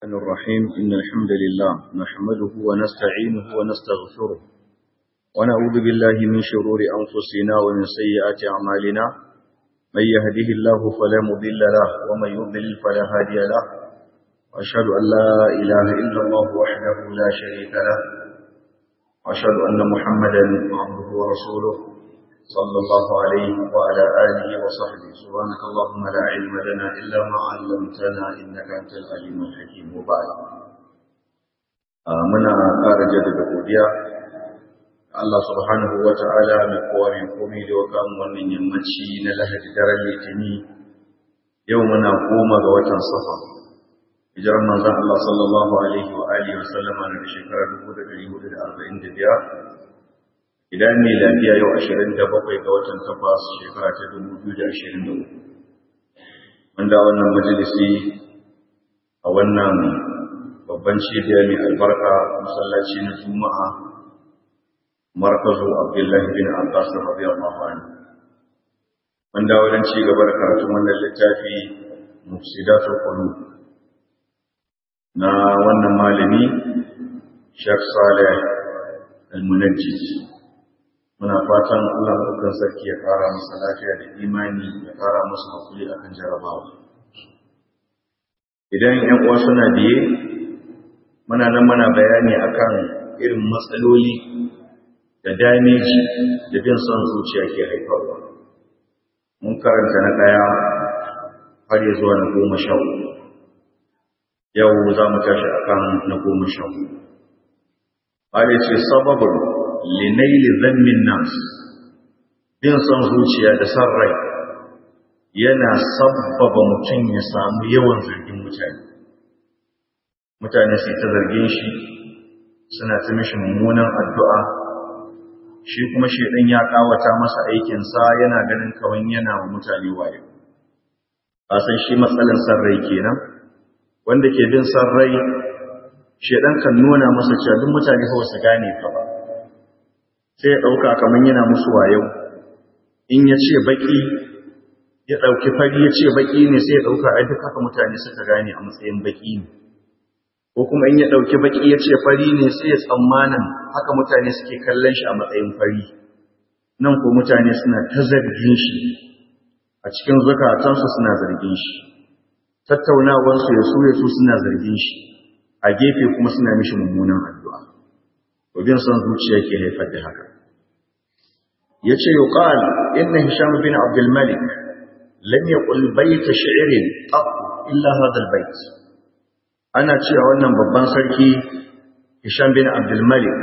الرحمن الرحيم إن الحمد لله نحمده ونستعينه ونستغفره ونعوذ بالله من شرور أنفسنا ومن سيئات أعمالنا من يهده الله فلا مضل له ومن يضلل فلا هادي له وأشهد أن لا إله إلا الله وحده لا شريك له وأشهد أن محمدا عبده ورسوله صلى الله عليه وعلى آله وصحبه سبحانك اللهم لا علم لنا إلا ما علمتنا إنك أنت العليم الحكيم وبعد muna ƙara jaddada godiya Allah subhanahu wa ta'ala mai kowa mai komai da waka wannan yammaci na lahadi daren litini yau muna goma ga watan safa hijirar manzon Allah sallallahu alaihi wa alihi wa sallama na shekarar 1445 idan mai lafiya yau ashirin da bakwai ga watan takwas shekara ta dubu biyu da ashirin da uku wanda wannan majalisi a wannan babban cibiya mai albarka masallaci na juma'a markazu abdullahi bin abbas radiyallahu anhu wanda wajen ci gaba da karatun wannan littafi mufsidatul qulub na wannan malami Sheikh Saleh Al-Munajjid muna fatan Allah dukkan sarki ya fara masa lafiya da imani ya fara masa hakuri akan jarabawa idan ƴan uwa suna biye muna nan muna bayani akan irin matsaloli da dameji da bin son zuciya ke haifarwa mun karanta na ɗaya har ya zuwa na goma sha yau za mu tashi akan na goma sha hudu ce sababin linaili zammin nas bin son zuciya da san rai yana sabbaba mutum ya samu yawan zargin mutane mutane su ta zargin shi suna ta mishi mummunan addu'a shi kuma shaidan ya kawata masa aikinsa yana ganin kawai yana wa mutane waye a san shi matsalin san rai kenan wanda ke bin san rai shaidan kan nuna masa cewa duk mutane kawai su gane ka ba sai ya ɗauka kamar yana musu wayo in ya ce baƙi ya ɗauki fari ya ce baƙi ne sai ya ɗauka ai duk haka mutane suka gane a matsayin baƙi ne ko kuma in ya ɗauki baƙi ya ce fari ne sai ya tsammanin haka mutane suke kallon shi a matsayin fari nan ko mutane suna ta zargin shi a cikin zukatansu suna zargin shi tattaunawarsu ya su ya su suna zargin shi a gefe kuma suna mishi mummunan addu'a bin son zuciya ke haifar da haka ya ce yi ƙal inna hisham bin abdulmalik lam ya ƙulbaita shi'irin ƙafu illa hadal bait ana cewa wannan babban sarki hisham bin abdulmalik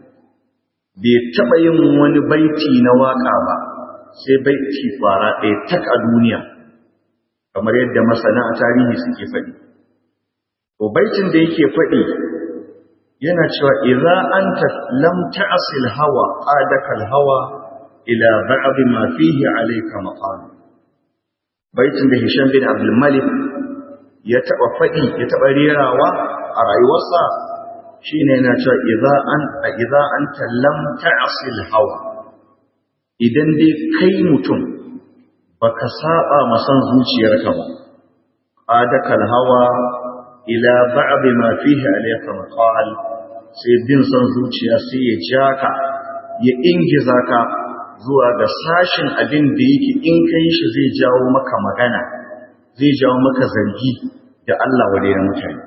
bai taɓa yin wani baiti na waƙa ba sai baiti ƙwara ɗaya tak a duniya kamar yadda masana a tarihi suke faɗi to baitin da yake faɗi yana cewa idza anta lam ta'sil hawa qadaka hawa ila ba'd ma fihi alayka maqam baitin da Hisham bin Abdul Malik ya taba fadi ya taba rerawa a rayuwarsa shine yana cewa idza an idza anta lam ta'sil hawa idan dai kai mutum baka saba masan zuciyarka ba qadaka hawa ila ba'd ma fihi alayka maqal sai bin son zuciya sai ya ja ka ya ingiza ka zuwa ga sashin abin da yake in kai shi zai jawo maka magana zai jawo maka zargi da Allah wadai na mutane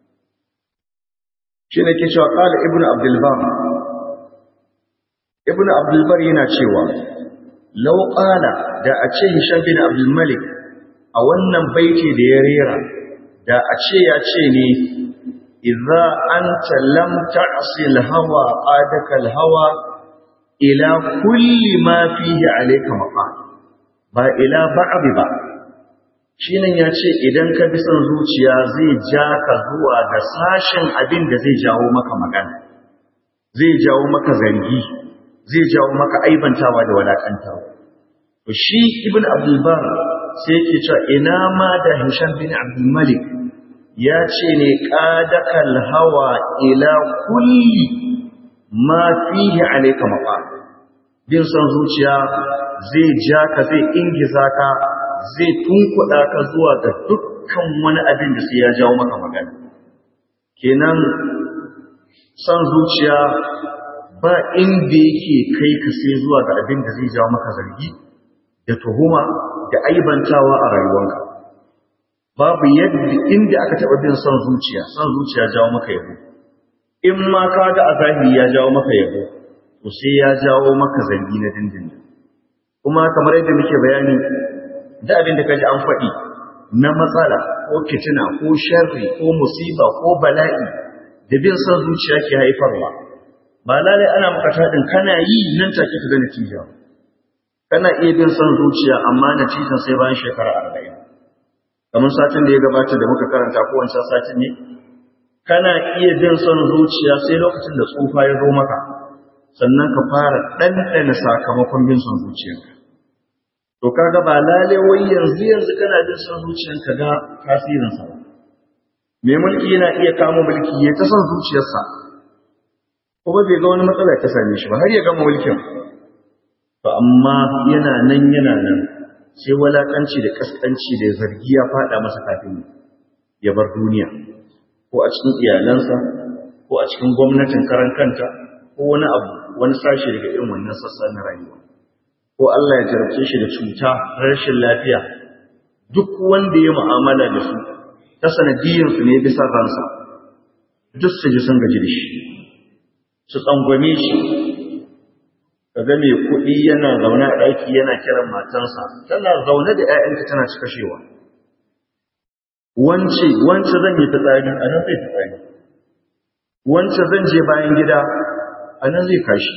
shi ne ke cewa qala ibnu abdul bar ibnu abdul bar yana cewa law qala da a ce hisham bin abdul malik a wannan baiti da ya rera da a ce ya ce ne idza anta lam ta'si al-hawa qadaka al-hawa ila kulli ma fihi alayka maqa ba ila ba'd ba shine ya ce idan ka bi son zuciya zai ja ka zuwa ga sashen abin da zai jawo maka magana zai jawo maka zargi zai jawo maka aibantawa da walakantawa to shi ibn abdul bar sai yake cewa ina ma da hisham bin abdul malik ya ce ne ƙadakal hawa ila kulli ma fihi alaika mafa bin son zuciya zai ja ka zai ingiza ka zai tunkuɗa ka zuwa ga dukkan wani abin da sai ya jawo maka magana kenan son zuciya ba inda yake kai ka sai zuwa ga abin da zai jawo maka zargi da tuhuma da aibantawa a rayuwanka babu yadda inda aka taɓa bin son zuciya son zuciya jawo maka yabo in ma ka ga a zahiri ya jawo maka yabo to sai ya jawo maka zargi na dindindin kuma kamar yadda muke bayani da abin da ka ji an faɗi na matsala ko fitina ko sharri ko musiba ko bala'i da bin son zuciya ke haifarwa ba lalai ana maka taɗin kana yi nan take ka ga natija kana iya bin son zuciya amma natijan sai bayan shekara arba'in kamar satin da ya gabata da muka karanta ko wancan satin ne kana iya bin son zuciya sai lokacin da tsufa ya zo maka sannan ka fara ɗanɗana sakamakon bin son zuciyarka to kaga ba lalai wai yanzu yanzu kana bin son zuciyarka ga tasirinsa ba mai mulki yana iya kamo mulki ya ta son zuciyarsa kuma bai ga wani matsala ta same shi ba har ya gama mulkin to amma yana nan yana nan sai walakanci da kaskanci da zargi ya fada masa kafin ya bar duniya ko a cikin iyalansa ko a cikin gwamnatin karan kanta ko wani abu wani sashi daga irin wannan sassa na rayuwa ko Allah ya jarabce shi da cuta rashin lafiya duk wanda ya mu'amala da su ta sanadiyyar su ne bisa ransa duk su ji sun gaji da shi su tsangwame shi kaga mai kuɗi yana zaune a ɗaki yana kiran matansa tana zaune da ‘ya'yanta tana ci kashewa wance wance zan yi fitsari a nan zai fitsari wance zan je bayan gida a nan zai kashi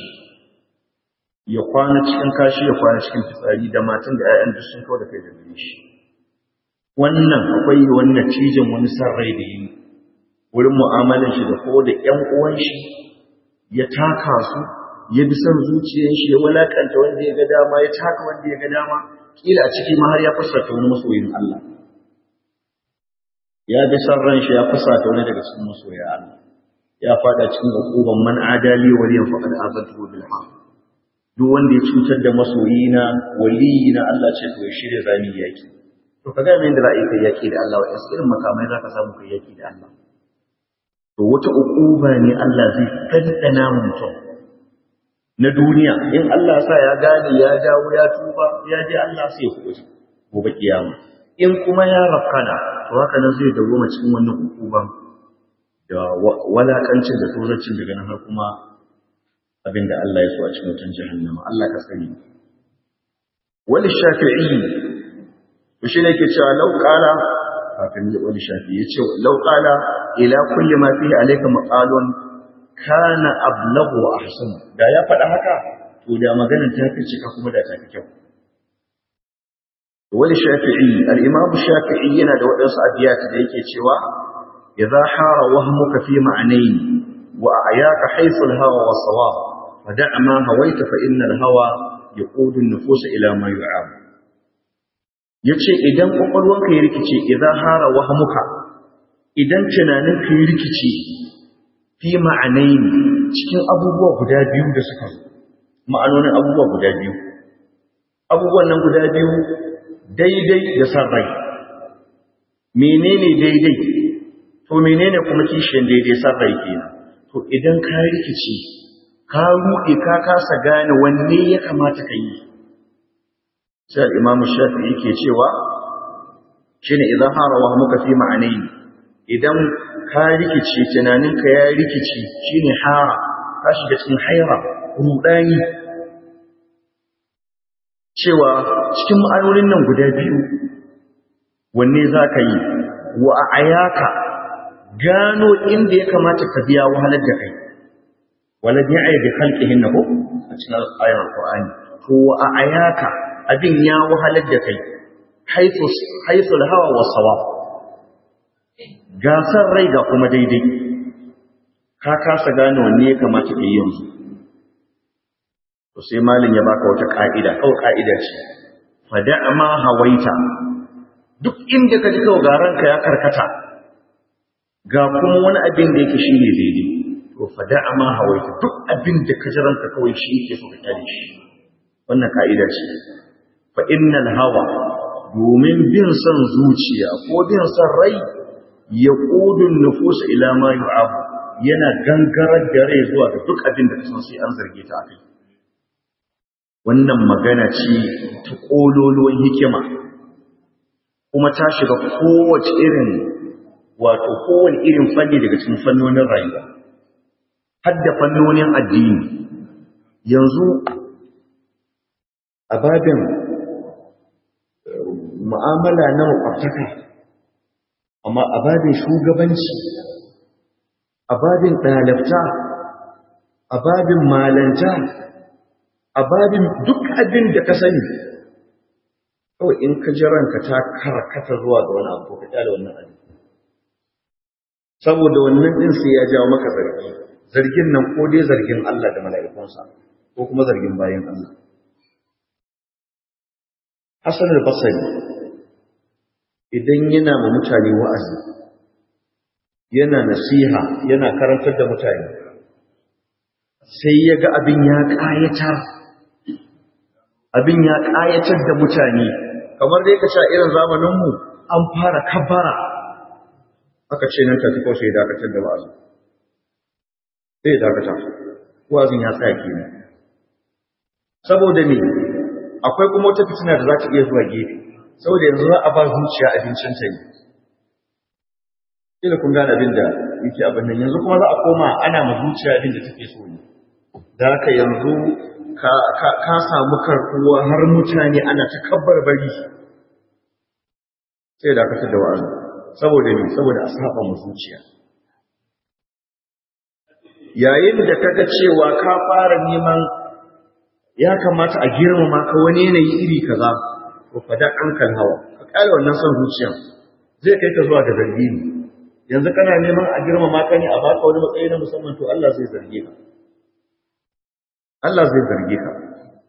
ya kwana cikin kashi ya kwana cikin fitsari da matan da ‘ya'yan duk sun kawo da kai da gare shi wannan akwai wani natijan wani san rai da yi wurin mu'amalan shi da ko da ‘yan uwan shi ya taka su ya bi son zuciyar shi ya walakanta wanda ya ga dama ya taka wanda ya ga dama kila a ciki ma har ya fusata wani masoyin Allah ya bi son ran shi ya fusata wani daga cikin masoya Allah ya fada cikin hukuban man adali waliyan faqad azantu bil haqq duk wanda ya cutar da masoyina waliyina Allah ce to ya shirya zami yaki to kaga me da ra'ayi kai yaki da Allah wa irin makamai zaka samu kai yaki da Allah to wata ukuba ne Allah zai kaddana mutum na duniya in Allah sa ya gane ya dawo ya tuba ya je Allah sai ya kuɓuce gobe kiyama in kuma ya rafkana to haka nan zai dawo cikin wannan ukuban da walakancin da tsorancin daga nan har kuma abinda Allah ya so a cikin wutan jahannama Allah ka sani wani shafi'i to shi ne ke cewa lau qala kafin ya wani shafi'i ya ce lau qala ila kulli ma fihi alayka maqalun kana ablaghu wa ahsan da ya faɗa haka to da maganar ta fi cika kuma da ta fi kyau wani shafi'i al-imam shafi'i yana da waɗansu abiyat da yake cewa idza hara wahmuka fi ma'nayn wa ayaka haythu al-hawa wa sawab fada' ma hawaita fa inna al-hawa yaqudu an-nufus ila ma yu'ab yace idan kokolwanka ya rikice idza hara wahmuka idan tunaninka ya rikice fi ma'anayin cikin abubuwa guda biyu da suka zo ma'anonin abubuwa guda biyu abubuwan nan guda biyu daidai da san rai menene daidai to menene kuma kishiyar daidai san rai kenan to idan ka rikici ka ruɗe ka kasa gane wanne ya kamata ka yi sai al-imamu shafi'i ke cewa shine idan harawa muka fi ma'anayi idan ka rikice tunaninka ya rikice shine hara ka shiga cikin haira rudani cewa cikin ma'anonin nan guda biyu wanne za ka yi wa a ayaka gano inda ya kamata ka biya wahalar da kai walad ya ayyade halqihin na ko a cikin ayar alqur'ani to wa a ayaka abin ya wahalar da kai haythu haythu hawa wa sawab gasar rai ga kuma daidai ka kasa gane wanne ya kamata ka yi yanzu to sai malin ya baka wata ka'ida kawai ka'ida ce fada ma hawaita duk inda ka ji kawai ga ranka ya karkata ga kuma wani abin da yake shine daidai to fada ma hawaita duk abin da ka ji ranka kawai shi yake so ka kyale shi wannan ka'ida ce fa innal hawa domin bin son zuciya ko bin son rai ya ƙudun nufusa ila ma yu'abu yana gangarar da rai zuwa ga duk abin da kasan sai an zarge ta akai wannan magana ce ta ƙololuwan hikima kuma ta shiga kowace irin wato kowane irin fanni daga cikin fannonin rayuwa har da fannonin addini yanzu a babin mu'amala na makwabtaka amma a babin shugabanci a babin ɗalibta a babin malanta a babin duk abin da ka sani kawai in ka ji ranka ta karkata zuwa ga wani abu ka kyale wannan abin saboda wannan din sai ya jawo maka zargi zargin nan ko dai zargin Allah da mala'ikunsa ko kuma zargin bayan Allah Hassan al-Basri idan yana ma mutane wa'azi yana nasiha yana karantar da mutane sai ya ga abin ya ƙayatar abin ya ƙayatar da mutane kamar dai ka sha irin zamaninmu an fara kabara aka ce nan tafi kawai sai dakatar da wa'azin sai ya dakata wa'azin ya tsaya ke saboda me akwai kuma wata fitina da za ta iya zuwa gefe saboda yanzu za a ba zuciya abincin ta ne kila kun gane abin da yake abin nan yanzu kuma za a koma ana ma zuciya abin da take so ne da haka yanzu ka samu karkuwa har mutane ana ta kabbar bari sai dakatar da wa'azin saboda ne saboda a saba mu zuciya yayin da kaga cewa ka fara neman ya kamata a girmama ka wani yanayi iri kaza to fada ankal hawa ka kare wannan son zuciya zai kai ka zuwa ga zargi ne yanzu kana neman a girmama ka ne a baka wani matsayi na musamman to Allah zai zarge ka Allah zai zarge ka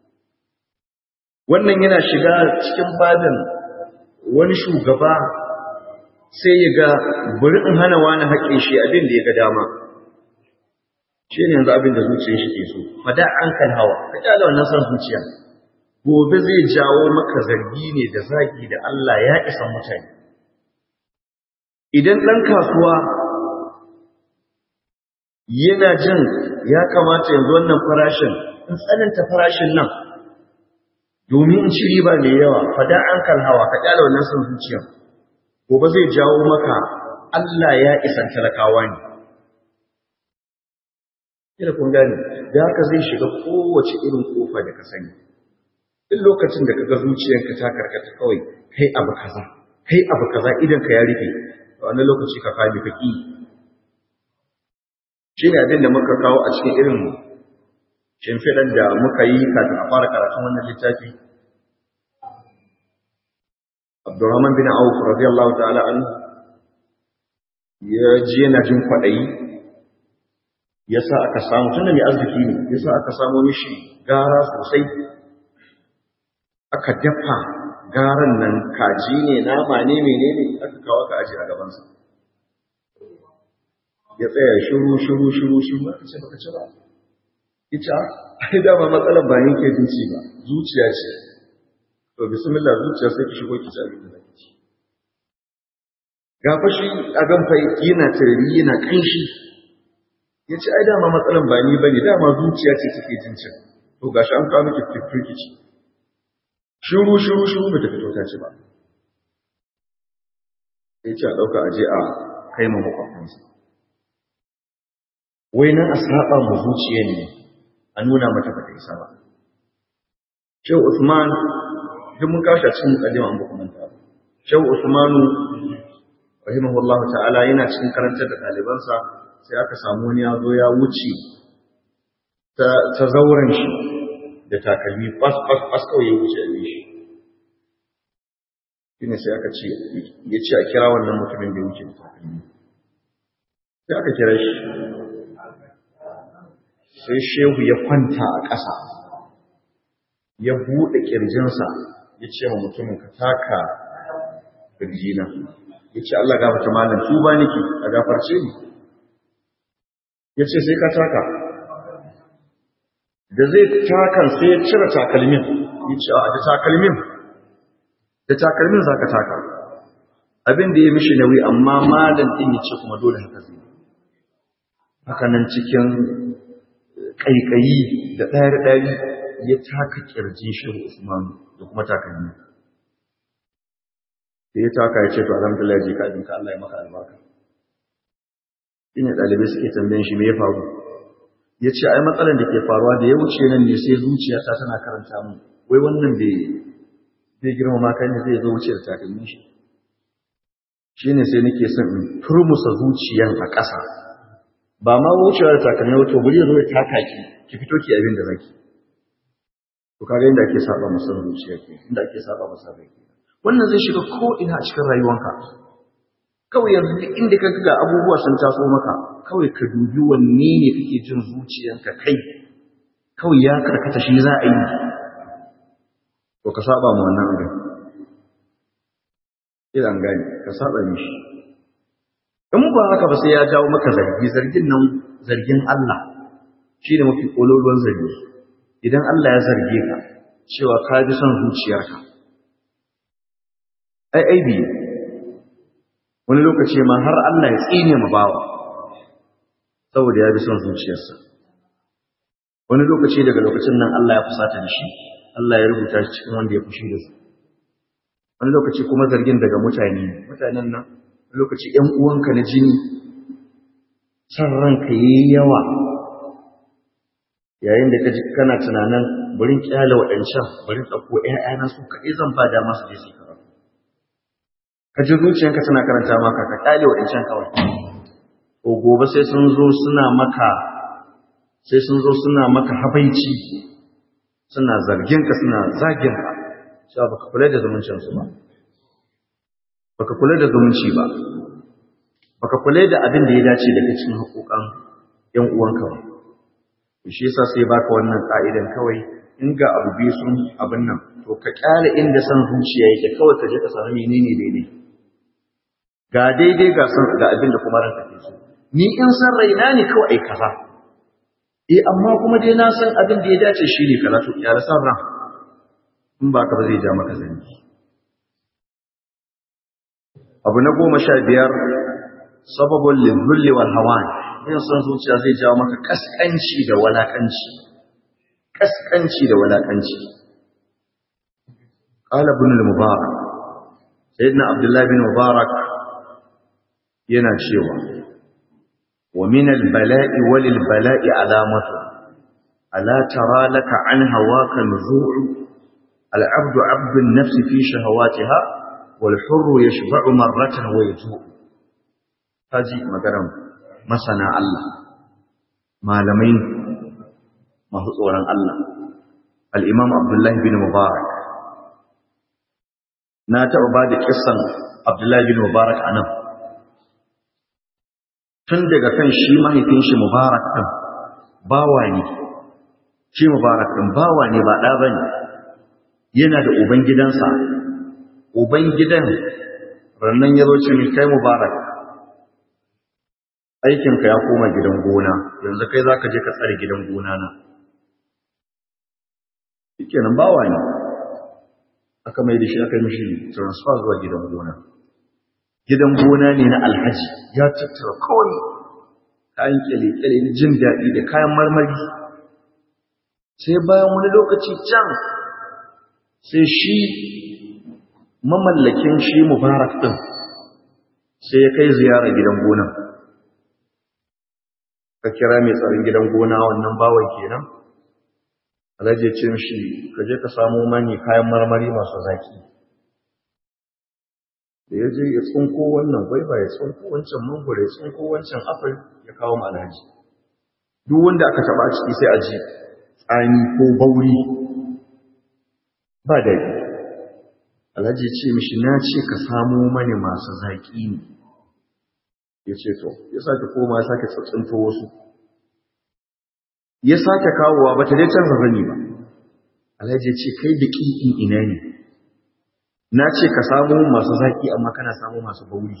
wannan yana shiga cikin babin wani shugaba sai ya ga bari in hana wani haƙƙin shi abin da ya ga dama shi ne yanzu abin da zuciyar shi ke so fada an kan hawa ka kyale wannan son zuciya gobe zai jawo maka zargi ne da zagi da Allah ya isa mutane idan ɗan kasuwa yana jin ya kamata yanzu wannan farashin in tsananta farashin nan domin in ci riba mai yawa fada an kan hawa ka kyale wannan son zuciya gobe zai jawo maka Allah ya isan talakawa ne kila kun gane da haka zai shiga kowace irin kofa da ka sani duk lokacin da kaga zuciyarka ta karkata kawai kai abu kaza kai abu kaza idan ka ya rufe a wani lokaci ka kame ka ki shi ne abin da muka kawo a cikin irin shimfiɗan da muka yi kafin a fara karatun wannan littafi Abdurrahman bin Auf radiyallahu ta'ala an ya ji yana jin kwaɗayi yasa aka samu tunda mai arziki ne yasa aka samu mishi gara sosai aka dafa garan nan kaji ne nama ne menene aka kawo ka aji a gabansa ya tsaya shiru shiru shiru shiru aka ce baka ci ba ita ai dama matsalar ba ni ke jin ci ba zuciya ce to bismillah zuciya sai ki shigo ki ci abin da zaki ci ga fashi a gan fa yana tarbi yana kanshi ya ce ai dama matsalan ba ni bane dama zuciya ce take jin cin to gashi an kawo miki fiffiki ci shiru shiru shiru ba ta fito ta ci ba sai ce a ɗauka aje a kai ma makwabtansa wai nan a saba mu zuciya ne a nuna mata ba ta isa ba shehu usman duk mun kawo shi a cikin mukaddima an ba manta ba shehu usmanu rahimahullahu ta'ala yana cikin karantar da ɗalibansa sai aka samu wani ya zo ya wuce ta zauren shi da takalmi bas bas bas kawai ya wuce a shi shine sai aka ce ya ce a kira wannan mutumin da ya wuce da takalmi sai aka kira shi sai shehu ya kwanta a ƙasa ya buɗe ƙirjinsa ya ce wa mutumin ka taka ƙirjina ya ce Allah gafata malam tuba nake a gafarce ni ya ce sai ka taka da zai takan sai ya cire takalmin ya ce a da takalmin da takalmin za ka taka abin da ya mishi nauyi amma malam din ya ce kuma dole haka zai haka nan cikin ƙaiƙayi da ɗari-ɗari ya taka ƙirjin shirin Usman da kuma takalmi. Da ya taka ya ce, To, alhamdulillah ya je ka abinka Allah ya maka albarka. Ina ɗalibai suke tambayin shi me ya faru. Ya ce, Ai, matsalar da ke faruwa da ya wuce nan ne sai zuciyata tana karanta mu, wai wannan bai girmama kai ne zai zo wuce da takalmin shi. Shi ne sai nake son in turmusa zuciyan a ƙasa, ba ma wucewa da takalmi wato bari zo ya taka ki ki fito ki abin da zaki to kaga inda ake saba masa zuciya ke inda ake saba masa rai wannan zai shiga ko ina a cikin rayuwanka kawai yanzu duk inda ka ga abubuwa sun taso maka kawai ka dubi wanne ne kake jin zuciyanka kai kawai ya karkata shi za a yi to ka saba mu wannan abin idan gani ka saba mishi in ba haka ba sai ya jawo maka zargi zargin nan zargin Allah shi ne mafi ƙololuwan zargi idan Allah ya zarge ka cewa ka ji son zuciyarka ai aibi wani lokaci ma har Allah ya tsine ma bawa saboda ya bi son zuciyarsa wani lokaci daga lokacin nan Allah ya fusata da shi Allah ya rubuta shi cikin wanda ya fushi da su wani lokaci kuma zargin daga mutane mutanen nan lokaci ‘yan uwanka na jini san ranka yi yawa yayin da ka ji kana tunanin burin kyala waɗancan burin ɗauko ‘ya'yana su kaɗai zan ba dama su je su karatu ka ji zuciyanka tana karanta maka ka kyale waɗancan kawai ko gobe sai sun zo suna maka sai sun zo suna maka habaici suna zarginka suna zaginka cewa baka kula da zumuncinsu ba baka kula da zumunci ba baka kula da abin da ya dace daga cikin haƙoƙan ƴan uwanka ba shi yasa sai baka wannan ka'idan kawai in ga abu biyu sun abin nan to ka kyale inda san zuciya yake kawai ka je ka samu menene daidai ga daidai ga san ga abin da kuma ranka ke so ni in san raina ne kawai ai kaza eh amma kuma dai na san abin da ya dace shine kaza to ya san ran in ba ka ba zai ja maka zanji abu na goma sha biyar sababin lulli wal hawan yin son zuciya zai jawo maka kaskanci da walakanci kaskanci da walakanci qala ibn al-mubarak sayyidina abdullah bin mubarak yana cewa wa min al-bala'i wal bala'i alamatu ala tara laka an hawaka nuzu'u al-'abdu 'abdu an-nafs fi shahawatiha wal hurru yashba'u marratan wa yatu'u haji magaran masana Allah malamai masu tsoron Allah al-imam Abdullah bin Mubarak na taɓa ba da kissan Abdullah bin Mubarak anan tun daga kan shi mahaifin shi Mubarak din bawa ne shi Mubarak din bawa ne ba ɗa bane yana da uban gidansa uban gidan rannan ya zo ce kai Mubarak aikinka ya koma gidan gona yanzu kai za ka je ka tsare gidan gona na kenan bawa ne aka mai da shi aka mishi transfer zuwa gidan gona gidan gona ne na alhaji ya tattara kawai kayan kyale-kyale na jin daɗi da kayan marmari sai bayan wani lokaci can sai shi mamallakin shi mubarak ɗin sai ya kai ziyara gidan gonan ka kira mai tsarin gidan gona wannan bawan kenan alhaji ya ce mishi ka je ka samo mani kayan marmari masu zaki da ya je ya tsunko wannan gwaiba ya tsunko wancan mangoro ya tsunko wancan apple ya kawo mu alhaji duk wanda aka taba a ciki sai a ji tsani ko bauri ba daɗi alhaji ya ce mishi na ce ka samo mani masu zaki ne ya ce to ya sake koma ya sake tsatsinto wasu ya sake kawowa ba ta dai canza zani ba alhaji ya ce kai da ƙiƙin ina ne na ce ka samu masu zaƙi amma kana samu masu bauri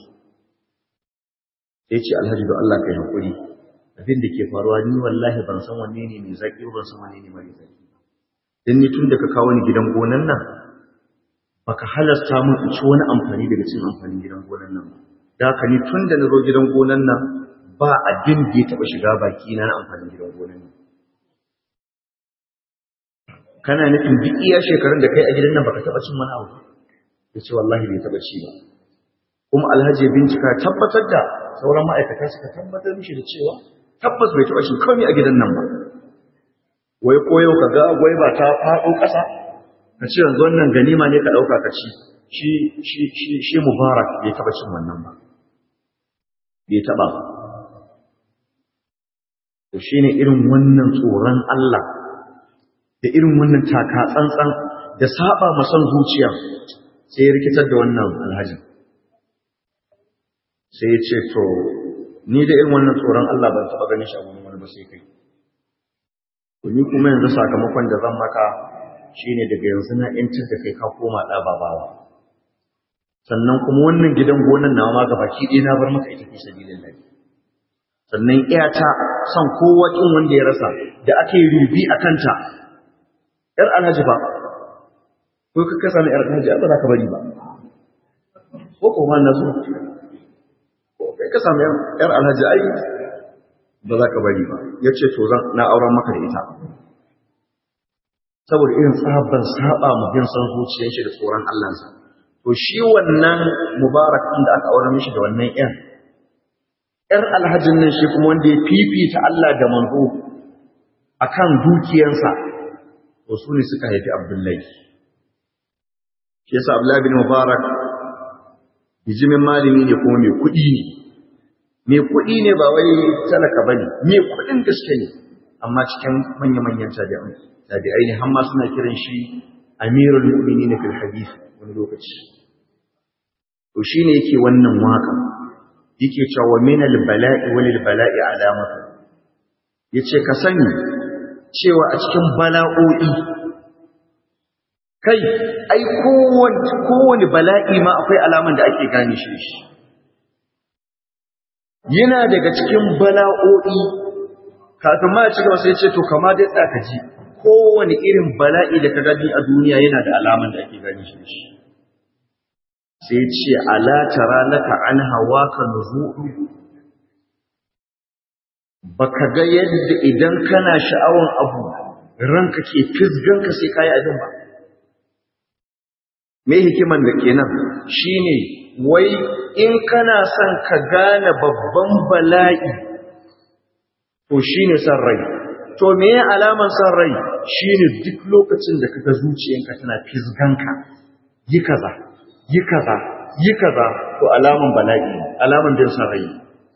ya ce alhaji da Allah ka yi haƙuri abin da ke faruwa ni wallahi ban san wanne ne mai zaƙi ban san wanne ne mai zaƙi don ni tun da ka kawo ni gidan gonan nan baka halasta mun in ci wani amfani daga cin amfanin gidan gonan nan da haka ni tun da na zo gidan gonan nan ba abin da ya taɓa shiga baki na amfanin gidan gonan nan kana nufin duk iya shekarun da kai a gidan nan baka taɓa cin wani abu ya ce wallahi bai taɓa ci ba kuma alhaji ya bincika tabbatar da sauran ma'aikata suka tabbatar mishi da cewa tabbas bai taɓa cin komai a gidan nan ba wai koyo ka ga gwai ba ta faɗo ƙasa ka ce yanzu wannan ganima ne ka ɗauka ka ci shi shi shi shi mubarak bai taɓa cin wannan ba bai taɓa ba to shine irin wannan tsoron Allah da irin wannan taka tsantsan da saba ma son zuciya sai ya rikitar da wannan alhaji sai ya ce to ni da irin wannan tsoron Allah ban taɓa ganin shi a wani wani ba sai kai to ni kuma yanzu sakamakon da zan maka shine daga yanzu na yantar da kai ka koma ɗa babawa sannan kuma wannan gidan gonan nawa ma gabaki ɗaya na bar maka ita fi sabilillah sannan iyata son kowa kin wanda ya rasa da ake rubi a kanta ‘yar alhaji ba, ko ka kasa na ‘yar alhaji ba za ka bari ba, ko kuma na so, ko kai ka sami ‘yar alhaji ai ba za ka bari ba, ya ce to zan na auren maka da ita. Saboda irin sabon saba mu bin son zuciyar shi da tsoron Allahnsa. To shi wannan mubarak ɗin da aka auren mishi da wannan ‘yan, ‘yar alhajin nan shi kuma wanda ya fifita Allah da manzo akan dukiyansa to su ne suka haifi abdullahi shi yasa abdullahi bin mubarak bijimin malami ne kuma mai kuɗi ne mai kuɗi ne ba wai talaka bane mai kuɗin gaske ne amma cikin manya-manyan tabi'ai tabi'ai ne har ma suna kiran shi amirul mu'minin fil hadith wani lokaci to shine yake wannan waka yake cewa min al bala'i wal bala'i alamatu yace ka sani cewa a cikin bala'o'i kai ai kowane bala'i ma akwai alaman da ake gane shi shi yana daga cikin bala'o'i kafin ma ci gaba sai ce to kama dai tsaka ji kowane irin bala'i da ka gani a duniya yana da alaman da ake gane shi shi sai ce ala tara laka an hawa ka nuzu'u baka ga yadda idan kana sha'awan abu ranka ke fisganka sai kayi abin ba me hikiman da kenan shine wai in kana son ka gane babban bala'i to shine san rai to me ya alaman san rai shine duk lokacin da kaga zuciyanka tana fisganka yi kaza yi kaza yi kaza to alaman bala'i alaman bin san rai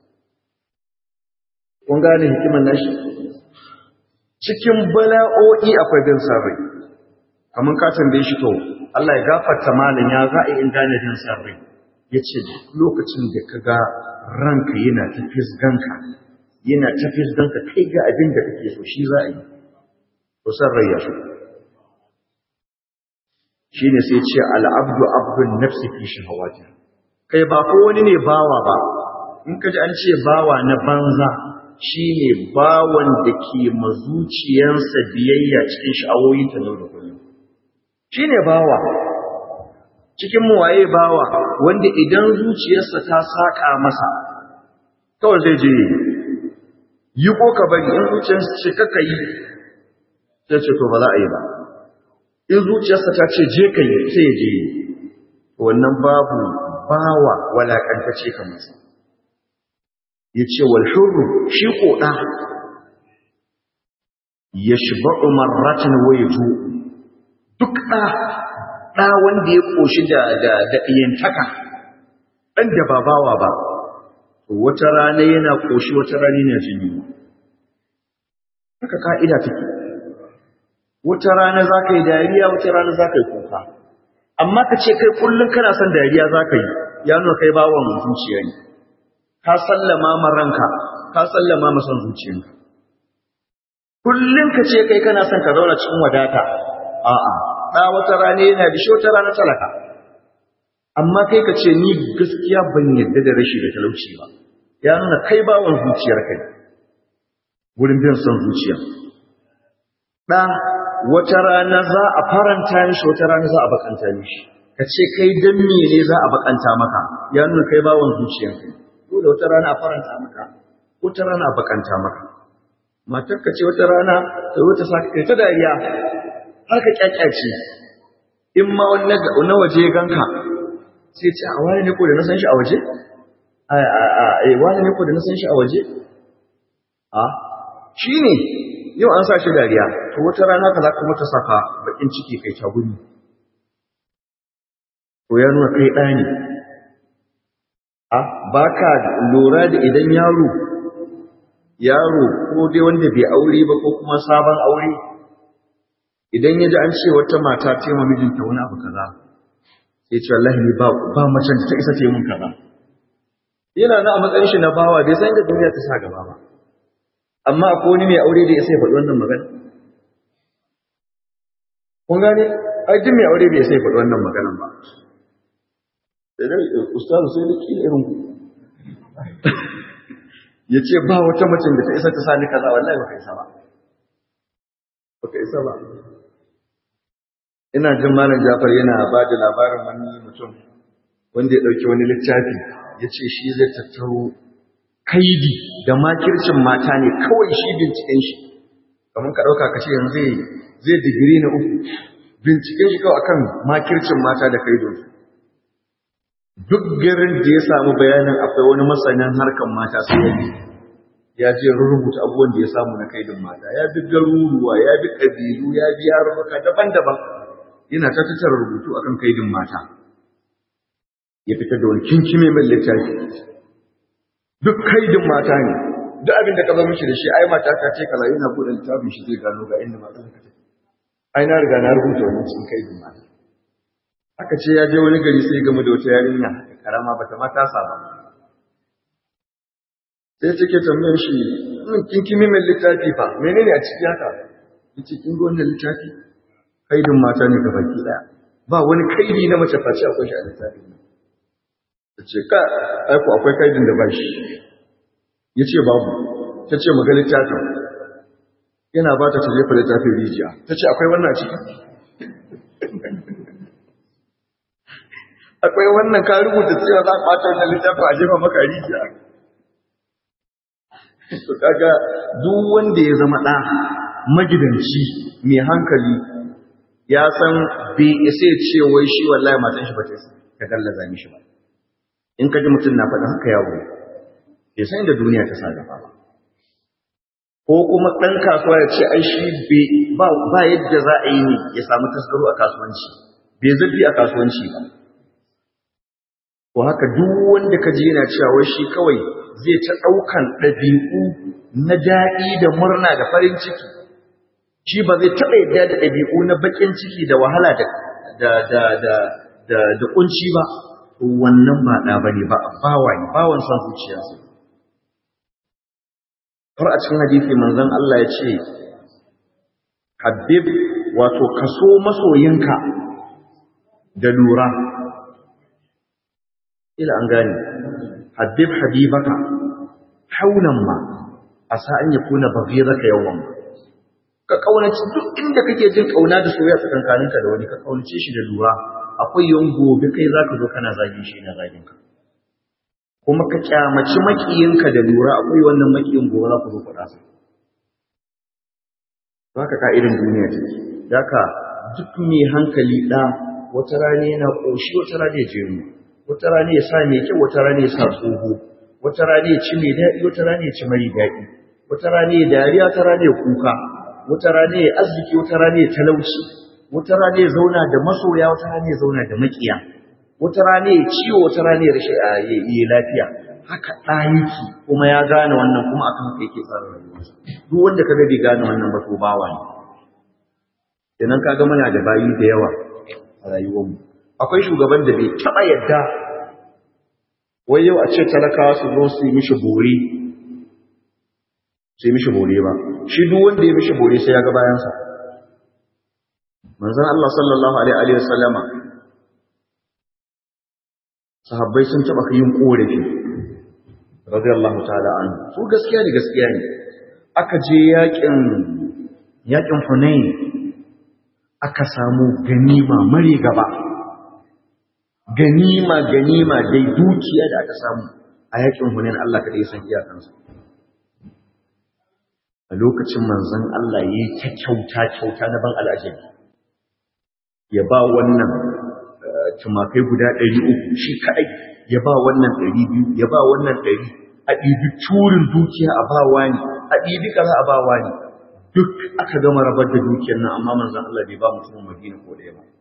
kun gane hikiman nashi cikin bala'o'i akwai bin sarri kamar ka tambaye shi to Allah ya gafarta malin ya za a yi in gane bin sarri ya ce lokacin da ka ga ranka yana ta fisganka yana ta fisganka kai ga abin da kake so shi za a yi to sarrai ya so shi ne sai ce al'abdu abdun nafsi fi shahawati kai ba ko wani ne bawa ba in ka ji an ce bawa na banza shi ne bawan da ke mazuciyansa biyayya cikin sha'awoyinta na da kullum shi ne bawa cikin waye bawa wanda idan zuciyarsa ta saƙa masa kawai zai je yi ko ka bari in zuciyarsa ce kaka yi sai ce to ba za a yi ba in zuciyarsa ta ce je ka yi sai ya je yi wannan babu bawa walakantace ka masa ya ce walhurru shi koɗa ya shiba umarratin waifu duk ɗa ɗa wanda ya ƙoshi da ɗiyantaka ɗan da ba bawa ba wata rana yana ƙoshi wata rana yana jini haka ka'ida take wata rana za ka yi dariya wata rana za ka yi kuka amma ka ce kai kullum kana son dariya za ka yi ya nuna kai bawan zuciya ne ka sallama ma ranka ka sallama ma son zuciyanka kullum ka ce kai kana son ka zauna cikin wadata a'a da wata rana yana da shi wata rana talaka amma kai ka ce ni gaskiya ban yadda da rashi da talauci ba ya nuna kai bawan zuciyar kai gurin bin son zuciya da wata rana za a faranta mishi wata rana za a bakanta mishi ka ce kai dan me ne za a bakanta maka ya nuna kai bawon zuciyarka dole wata rana a faranta maka wata rana a bakanta maka matar ka ce wata rana ta zo ta saka kai ta dariya har ka kyakyace in ma wani na waje ya ganka sai ce a wani ne ko da na san shi a waje a wani ne ko da na san shi a waje a shi ne yau an sa shi dariya to wata rana ka za ka mata saka bakin ciki kai ta gumi to ya nuna kai ɗa ne a ba ka lura da idan yaro yaro ko dai wanda bai aure ba ko kuma sabon aure idan ya ji an ce wata mata ta yi mijinta wani abu kaza sai ce wallahi ni ba ba macen ta isa ta yi mun kaza yana na a matsayin shi na bawa bai san da duniya ta sa gaba ba amma ko wani mai aure da ya sai faɗi wannan magana kun gane ai duk mai aure bai sai faɗi wannan maganan ba sai dai ustazu sai da kila irin ku ya ce ba wata macen da ta isa ta sa ni kaza wallahi ba ka isa ba ba ka isa ba ina jin malam Jafar yana ba da labarin wani mutum wanda ya ɗauki wani littafi ya ce shi zai tattaro kaidi da makircin mata ne kawai shi binciken shi kamar ka ɗauka ka ce yanzu zai digiri na uku binciken shi kawai akan makircin mata da kaidonsu duk garin da ya samu bayanin akwai wani masanin harkar mata sai ya bi ya je rubuta abubuwan da ya samu na kaidin mata ya bi garuruwa ya bi ƙabilu ya bi yarurruka daban-daban yana ta tattara rubutu akan kaidin mata ya fitar da wani kinkime mai littafi duk kaidin mata ne duk abin da ka zama mishi da shi ai mata ta ce kaza yana buɗe littafin shi zai gano ga inda mata ka take ai na riga na rubuta wannan cikin kaidin mata aka ce ya je wani gari sai game da wata yarinya karama bata ma tasa ba sai take tambayar shi kinkime mai littafi fa menene a ciki haka yace kin ga wannan littafi kaidin mata ne gabaki daya ba wani kaidi na mace face akwai shi a littafin tace ka aiko akwai kaidin da ba shi yace babu tace maga littafin yana ba ta jefa littafin rijiya tace akwai wannan a ciki akwai wannan ka rubuta cewa za a ɓata wannan littafin a jefa maka rijiya to kaga duk wanda ya zama ɗa magidanci mai hankali ya san bai isa ya ce wai shi wallahi matan shi ba ta gallaza mishi ba in ka ji mutum na faɗin haka yawo bai san da duniya ta sa gaba ba ko kuma ɗan kasuwa ya ce ai shi ba yadda za a yi ne ya samu tasgaro a kasuwanci bai zurfi a kasuwanci ba to haka duk wanda ka ji yana cewa wai shi kawai zai ta ɗaukan ɗabi'u na daɗi da murna da farin ciki shi ba zai taɓa yadda da ɗabi'u na baƙin ciki da wahala da da da da da da kunci ba to wannan ba ɗa bane ba bawa ne bawan san zuciyarsa har a cikin hadisi manzon Allah ya ce habib wato kaso masoyinka da lura ila an gane habib habibaka haunan ma a sa'an ya kuna baghiraka yawan ka kaunaci duk inda kake jin kauna da soyayya tsakankaninka da wani ka kaunace shi da lura akwai yawan gobe kai zaka zo kana zagin shi na zagin ka kuma ka kyamaci makiyinka da lura akwai wannan makiyin gobe za ku zo faɗa sa haka ka'idan duniya take daka duk mai hankali da wata rana yana koshi wata rana ya jeru wata rana ya sa mai kyau wata rana ya sa tsoho wata rana ya ci mai daɗi wata rana ya ci mari daɗi wata rana ya dariya wata rana ya kuka wata rana ya arziki wata rana ya talauci wata rana ya zauna da masoya wata rana ya zauna da makiya wata rana ya ciwo wata rana ya rashin ya lafiya haka ɗayiki kuma ya gane wannan kuma akan haka yake tsara rayuwarsa duk wanda kaga bai gane wannan ba to bawa ne kenan kaga muna da bayi da yawa a rayuwarmu akwai shugaban da bai taɓa yadda wai yau a ce talakawa su zo su yi mishi bore su yi mishi bore ba shi duk wanda ya mishi bore sai ya ga bayansa manzon Allah sallallahu alaihi wa sallama sahabbai sun taɓa yin korafi radiyallahu ta'ala an su gaskiya ne gaskiya ne aka je yakin yakin Hunain aka samu ganima mari gaba ganima ganima dai dukiya da aka samu a yakin hunain Allah kada ya san iyakansa a lokacin manzon Allah yayi ta kyauta kyauta na ban al'ajabi ya ba wannan tumakai guda 300 shi kadai ya ba wannan 200 ya ba wannan 100 a ɗibi turin dukiya a ba wani a ɗibi kaza a ba wani duk aka gama rabar da dukiyar nan amma manzon Allah bai ba mutumin Madina ko ɗaya ba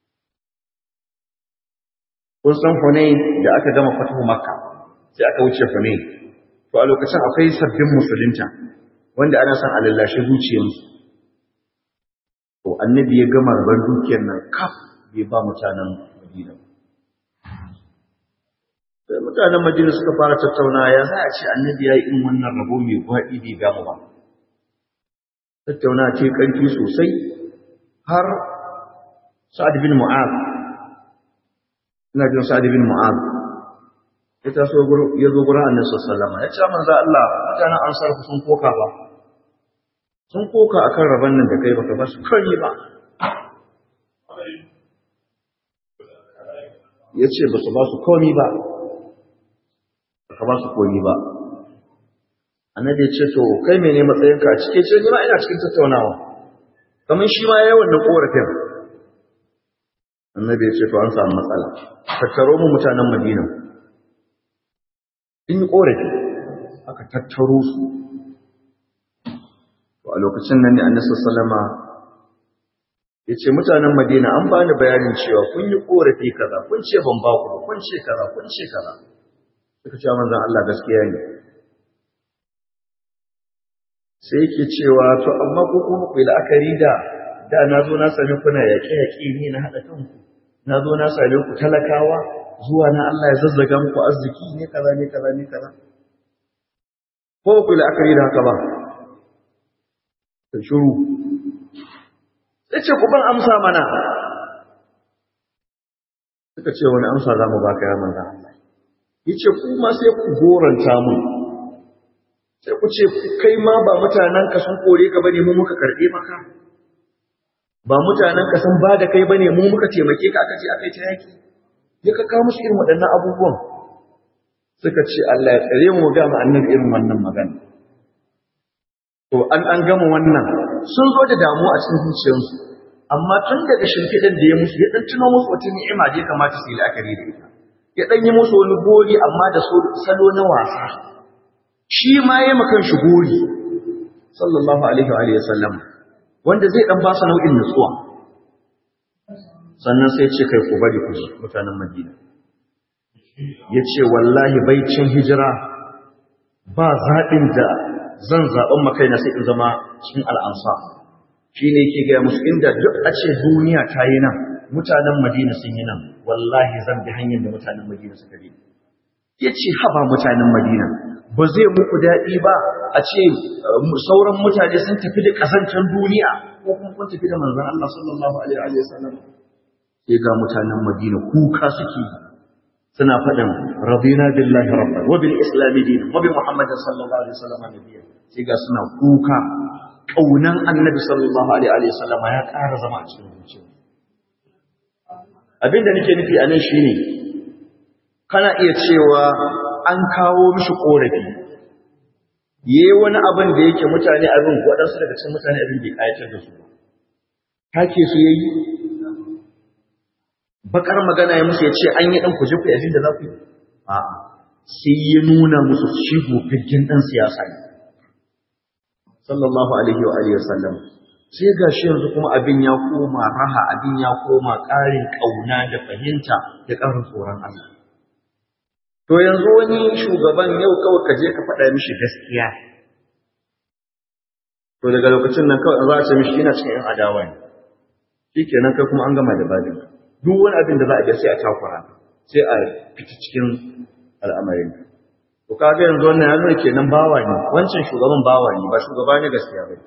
kun san Hunain da aka gama fatahu Makka sai aka wuce Hunain to a lokacin akwai sabbin musulunta wanda ana son a lallashe zuciyarsu to annabi ya gama rabar dukiyar nan kaf bai ba mutanen Madina sai mutanen Madina suka fara tattauna ya za a ce annabi ya yi in wannan rabo mai gwaɗi bai gamu ba tattauna ce ƙarfi sosai har Sa'ad bin Mu'az ina jin Sa'ad bin Mu'az ya taso ya zo gurin Annabi sallallahu alaihi wasallam ya ce manzo Allah mutanen Ansar sun koka ba sun koka akan rabon nan da kai baka ba su kari ba ya ce ba su ba su komi ba baka ba su komi ba annabi ya ce to kai mene matsayinka a cike ce ni ma ina cikin tattaunawa kamar shi ma yayi wannan korafin annabi ya ce to an samu matsala tattaro mu mutanen Madina in korafi aka tattaro su to a lokacin nan ne annabi sallama ya ce mutanen Madina an bani bayanin cewa kun yi korafi kaza kun ce ban ba ku kun ce kaza kun ce kaza suka ce manzon Allah gaskiya ne sai yake cewa to amma ko kuma ku yi la'akari da da na zo na sami kuna yaƙe-yaƙe ne na haɗa kanku na zo na same ku talakawa zuwa na Allah ya zazzaga muku arziki ne kaza ne kaza ne kaza ko ku yi la'akari da haka ba ta shuru sai ce ku ban amsa mana suka ce wani amsa za mu baka ya manzan Allah ya ce ku ma sai ku goranta mun sai ku ce kai ma ba mutanenka sun kore ka bane mu muka karɓe maka ba mutanenka sun ba da kai bane mu muka taimake ka aka ce aka yi ta yaki ya ka kawo musu irin waɗannan abubuwan suka ce Allah ya tsare mu ga mu annabi irin wannan magana to an an gama wannan sun zo da damuwa a cikin zuciyarsu amma tun daga shimfiɗan da ya musu ya ɗan tuno musu wata ni'ima da ya kamata su yi la'akari da ita ya ɗan yi musu wani gori amma da salo na wasa shi ma ya makan shi gori sallallahu alaihi wa alihi sallam wanda zai dan ba su nau'in nutsuwa sannan sai ce kai ku bari ku mutanen Madina yace wallahi baicin hijira ba zaɓin da zan zaɓen makaina sai in zama cikin al'ansa shine yake ga musu inda duk a ce duniya ta yi nan mutanen Madina sun yi nan wallahi zan bi hanyar da mutanen Madina suka bi yace haba mutanen Madina ba zai muku daɗi ba a ce sauran mutane sun tafi da ƙasancen duniya ko kuma kun tafi da manzan Allah sallallahu alaihi wa sallam sai ga mutanen Madina kuka suke suna faɗin radina billahi rabban wa bil islam dinan wa bi muhammadin sallallahu alaihi wa sallam nabiyyan sai ga suna kuka kaunan annabi sallallahu alaihi wa sallam ya ƙara zama a cikin zuciya abinda nake nufi a nan shine kana iya cewa an kawo mishi korafi yayi wani abin da yake mutane abin waɗansu daga cikin mutane abin bai kayatar da su take su yayi bakar magana ya musu ya ce an yi ɗan kuje ku abin da za ku yi a'a sai ya nuna musu shi gofirgin ɗan siyasa ne sallallahu alaihi wa alihi wasallam sai ga shi yanzu kuma abin ya koma raha abin ya koma ƙarin ƙauna da fahimta da ƙarin tsoron Allah To yanzu wani shugaban yau kawai ka je ka faɗa mishi gaskiya. To daga lokacin nan kawai za a ce mishi ina cikin ‘yan adawa ne. Shi kenan kai kuma an gama da babin. Duk wani abin da za a ga sai a takura, sai a fita cikin al'amarin. To kaga yanzu wannan ya nuna kenan bawa ne, wancan shugaban bawa ne, ba shugaba ne gaskiya ba.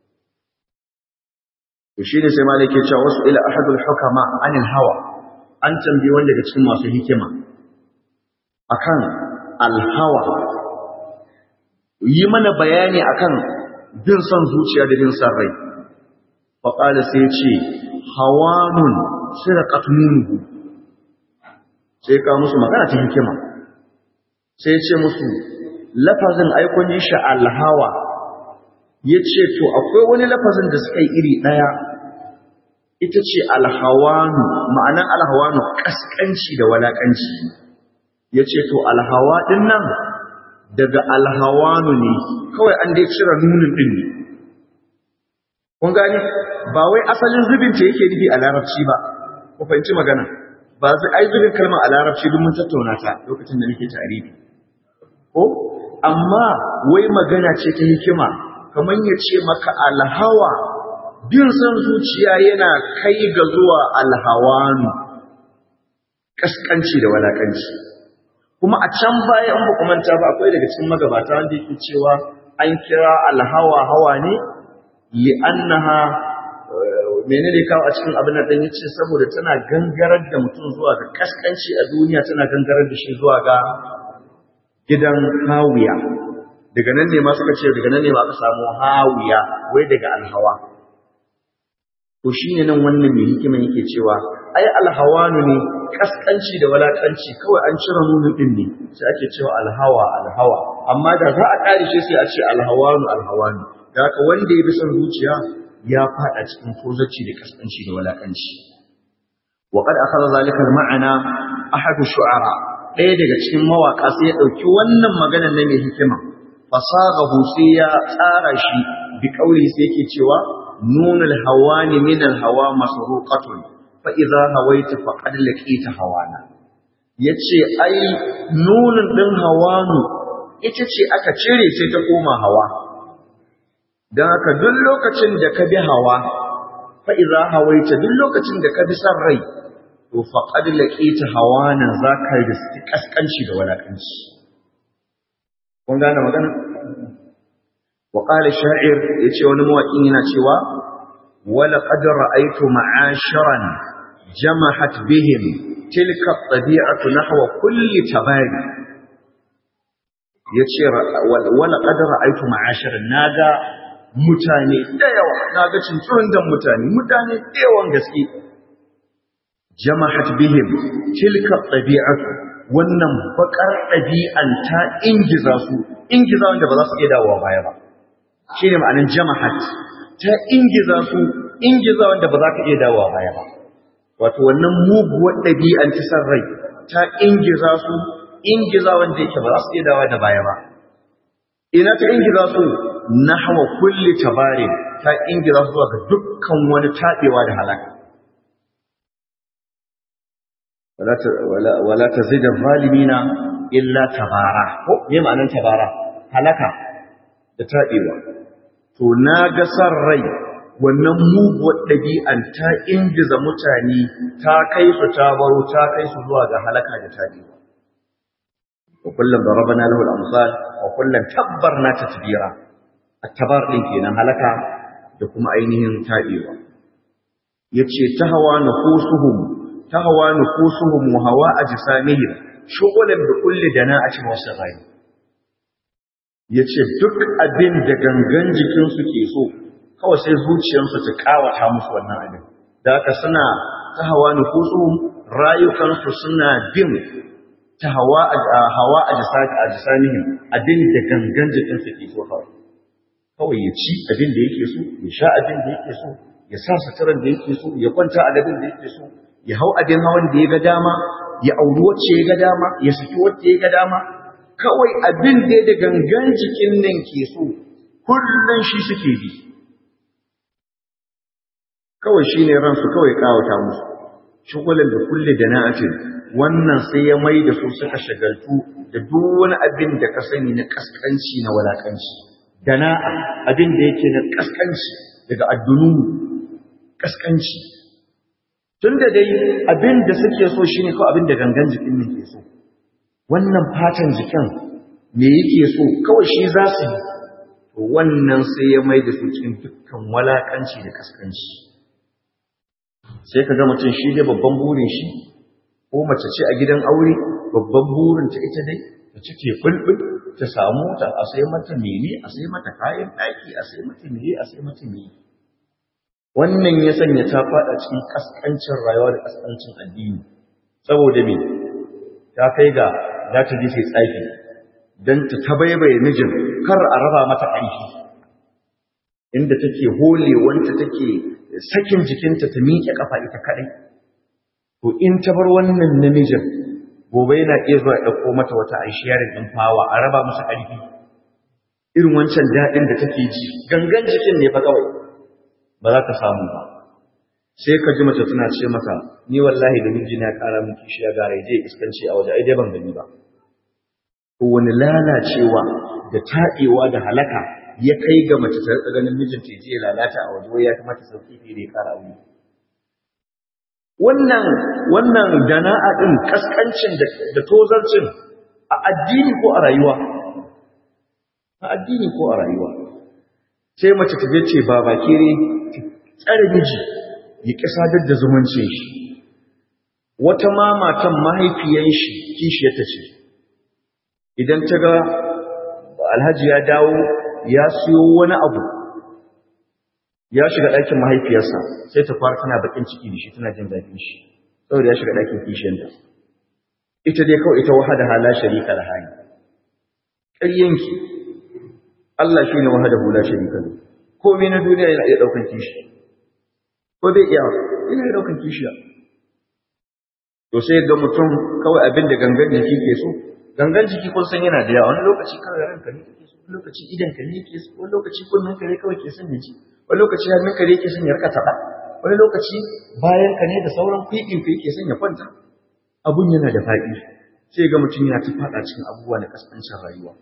To shi ne sai malai ke cewa wasu ila ahadul hukama anil hawa. An tambayi wanda daga cikin masu hikima. akan alhawa yi mana bayani akan bin son zuciya da bin son rai faƙala sai ce hawanun sirqat minhu sai ka musu magana ta hikima sai ce musu lafazin aikon yi shi alhawa ya ce to akwai wani lafazin da suka yi iri ɗaya ita ce alhawanu ma'anan alhawanu ƙasƙanci da walaƙanci ya ce to alhawa ɗin nan daga alhawanu ne kawai an dai cire nunin ɗin ne kun gani ba wai asalin zubinta yake nufi a larabci ba ku fahimci magana ba zai ai zubin kalmar a larabci duk mun tattauna ta lokacin da nake tarihi ko amma wai magana ce ta hikima kamar ya ce maka alhawa bin son zuciya yana kai ga zuwa alhawanu kaskanci da walakanci kuma a can baya in ba manta ba akwai daga cikin magabata wanda yake cewa an kira alhawa hawa ne li'annaha menene kawo a cikin abin da yace saboda tana gangarar da mutum zuwa ga kaskanci a duniya tana gangarar da shi zuwa ga gidan hawiya daga nan ne ma suka ce daga nan ne ma aka samu hawiya wai daga alhawa to shine nan wannan mai hikima yake cewa ai alhawanu ne kaskanci da walakanci kawai an cire nunin din ne sai ake cewa alhawa alhawa amma da za a kare shi sai a ce alhawanu alhawanu da haka wanda ya bi son zuciya ya fada cikin tozaci da kaskanci da walakanci wa qad akhadha zalika al-ma'ana ahad shu'ara ɗaya daga cikin mawaka sai ya dauki wannan maganar na mai hikima fasagahu sai ya tsara shi bi kauli sai yake cewa nunul hawani min al-hawa masruqatun fa idza hawaita faqad laqita hawana yace ai nunun din hawanu ita ce aka cire sai ta koma hawa don haka duk lokacin da ka bi hawa fa'iza hawaita duk lokacin da ka bi san rai to faƙad laƙita hawa nan za ka yi da su ƙasƙanci da walaƙanci kun gane magana? wa ƙala sha'ir ya ce wani mawaƙin yana cewa wala ƙadar ra'aitu ma'ashiran jamahat bihim tilka ɗabi'atu nahwa kulli tabari ya ce wala ƙadar ra'aitu ma'ashiran na ga mutane da yawa na ga cincirin da mutane mutane da yawan gaske jama'at bihim tilka ɗabi'atu wannan bakar ɗabi'an ta ingiza su ingiza wanda ba za su iya dawowa baya ba shi ne ma'anin jama'at ta ingiza su ingiza wanda ba za ka iya dawowa baya ba wato wannan muguwar ɗabi'an ta san rai ta ingiza su ingiza wanda yake ba za su iya dawowa da baya ba ina ta ingiza su nahwa kulli tabarin ta ingira zuwa ga dukkan wani tabewa da halaka wala tazid zalimina illa tabara ko me ma'anar tabara halaka da tabewa to na ga san rai wannan muguwar ɗabi'an ta ingiza mutane ta kai su ta baro ta kai su zuwa ga halaka da tabewa wa kullum darabana lahu al-amsal wa kullum tabbarna tatbira attabar ɗin kenan halaka da kuma ainihin taɓewa ya ce ta hawa nufusuhum ta hawa nufusuhum wa hawa a jisamihim shugulan da kulle da na a cikin wasu rai ya ce duk abin da gangan jikinsu ke so kawai sai zuciyarsu ta kawata musu wannan abin da haka suna ta hawa nufusuhum rayukansu suna bin ta hawa a jisamihim abin da gangan jikinsu ke so kawai kawai ya ci abin da yake so ya sha abin da yake so ya sa suturan da yake so ya kwanta a gadin da yake so ya hau abin hawan da ya ga dama ya auri wacce ya ga dama ya saki wacce ya ga dama kawai abin da da gangan jikin nan ke so kullum shi suke bi kawai shi ne ransu kawai kawata musu shugulan da kulle da na'atin wannan sai ya mai da su suka shagaltu da duk wani abin da ka sani na kaskanci na walakanci dana'a abin da yake na kaskanci daga addunu kaskanci tun da dai abin da suke so shine kawai abin da gangan jikin ne ke so wannan fatan jikin me yake so kawai shi za su yi wannan sai ya mai da su cikin dukkan walakanci da kaskanci sai ka ga mutum shi dai babban burin shi ko mace ce a gidan aure babban burin ta ita dai ta cike bulbul ta samu ta a sai mata mene a sai mata kayan ɗaki a sai mata mene a sai mata mene wannan ya sanya ta faɗa cikin kaskancin rayuwa da kaskancin addini saboda me ta kai ga za ta je sai tsafi don ta tabaibaye mijin kar a raba mata aiki inda take holewanta take sakin jikinta ta miƙe kafa ita kaɗai to in ta bar wannan namijin gobe yana iya zuwa ɗauko mata wata aishiyarin ɗin fawa a raba masa ƙarfi irin wancan daɗin da take ji gangan jikin ne fa kawai ba za ta samu ba sai ka ji mace tana ce maka ni wallahi da miji na ƙara min kishiya ga je iskanci a waje ai dai ban gani ba to wani lalacewa da taɗewa da halaka ya kai ga mace ta rika ganin mijinta ya lalata a waje wai ya kamata sauki fiye da ya ƙara aure wannan wannan dana'a din kaskancin da tozarcin a addini ko a rayuwa a addini ko a rayuwa sai mace ta ce ba bakire tsare miji ya ƙi sadar da zumuncin shi wata ma matan mahaifiyan shi kishiyarta ce idan ta ga alhaji ya dawo ya siyo wani abu ya shiga ɗakin mahaifiyarsa sai ta fara tana bakin ciki da shi tana jin zafin shi saboda ya shiga ɗakin kishiyarta ita dai kawai ita wahada hala sharika da hali ƙaryanki Allah shi ne wahada hula sharika da komai na duniya yana iya ɗaukan kishi ko bai iya yana iya ɗaukan kishiya to sai ga mutum kawai abin da gangan jiki ke so gangan jiki kun san yana da yawa wani lokaci kawai ranka ne kake so wani lokaci idan ka ne ke so wani lokaci kunnen ka ne kawai ke son ya ji wani lokaci hannun ka ne ke son ya rika taɓa wani lokaci bayan ka ne da sauran kwikin ka yake son ya kwanta abun yana da faɗi sai ga mutum yana ta faɗa cikin abubuwa na kasancin rayuwa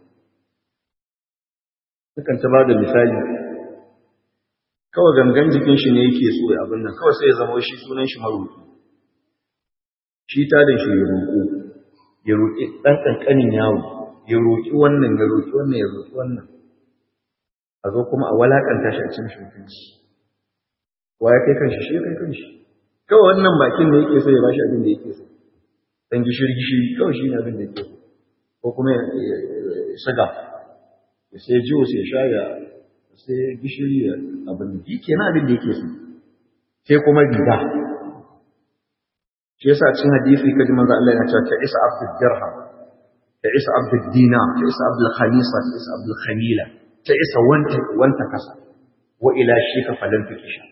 Sukan ta ba da misali kawai gangan jikin shi ne yake so ya abin nan kawai sai ya zama shi sunan shi maroƙi shi ta da shi ya roƙo ya roƙi ɗan ƙanƙanin yawo ya roƙi wannan ya roƙi wannan ya roƙi wannan a zo kuma a walaƙanta shi a cin shi mutunci wa ya kai kanshi shi ya kai kanshi kawai wannan bakin da yake so ya bashi abin da yake so dan gishiri gishiri kawai shi ne abin da yake so ko kuma ya shiga ya sai jiwo sai ya sha ya sai gishiri ya abin da yake na abin da yake so sai kuma riga shi yasa cin hadisi kaji manzo Allah yana cewa ta isa abdul dirham ta isa abdul dinar ta isa abdul khamisa ta isa abdul khamila ta isa wanta wanta kasa wa ila shika falan fikisha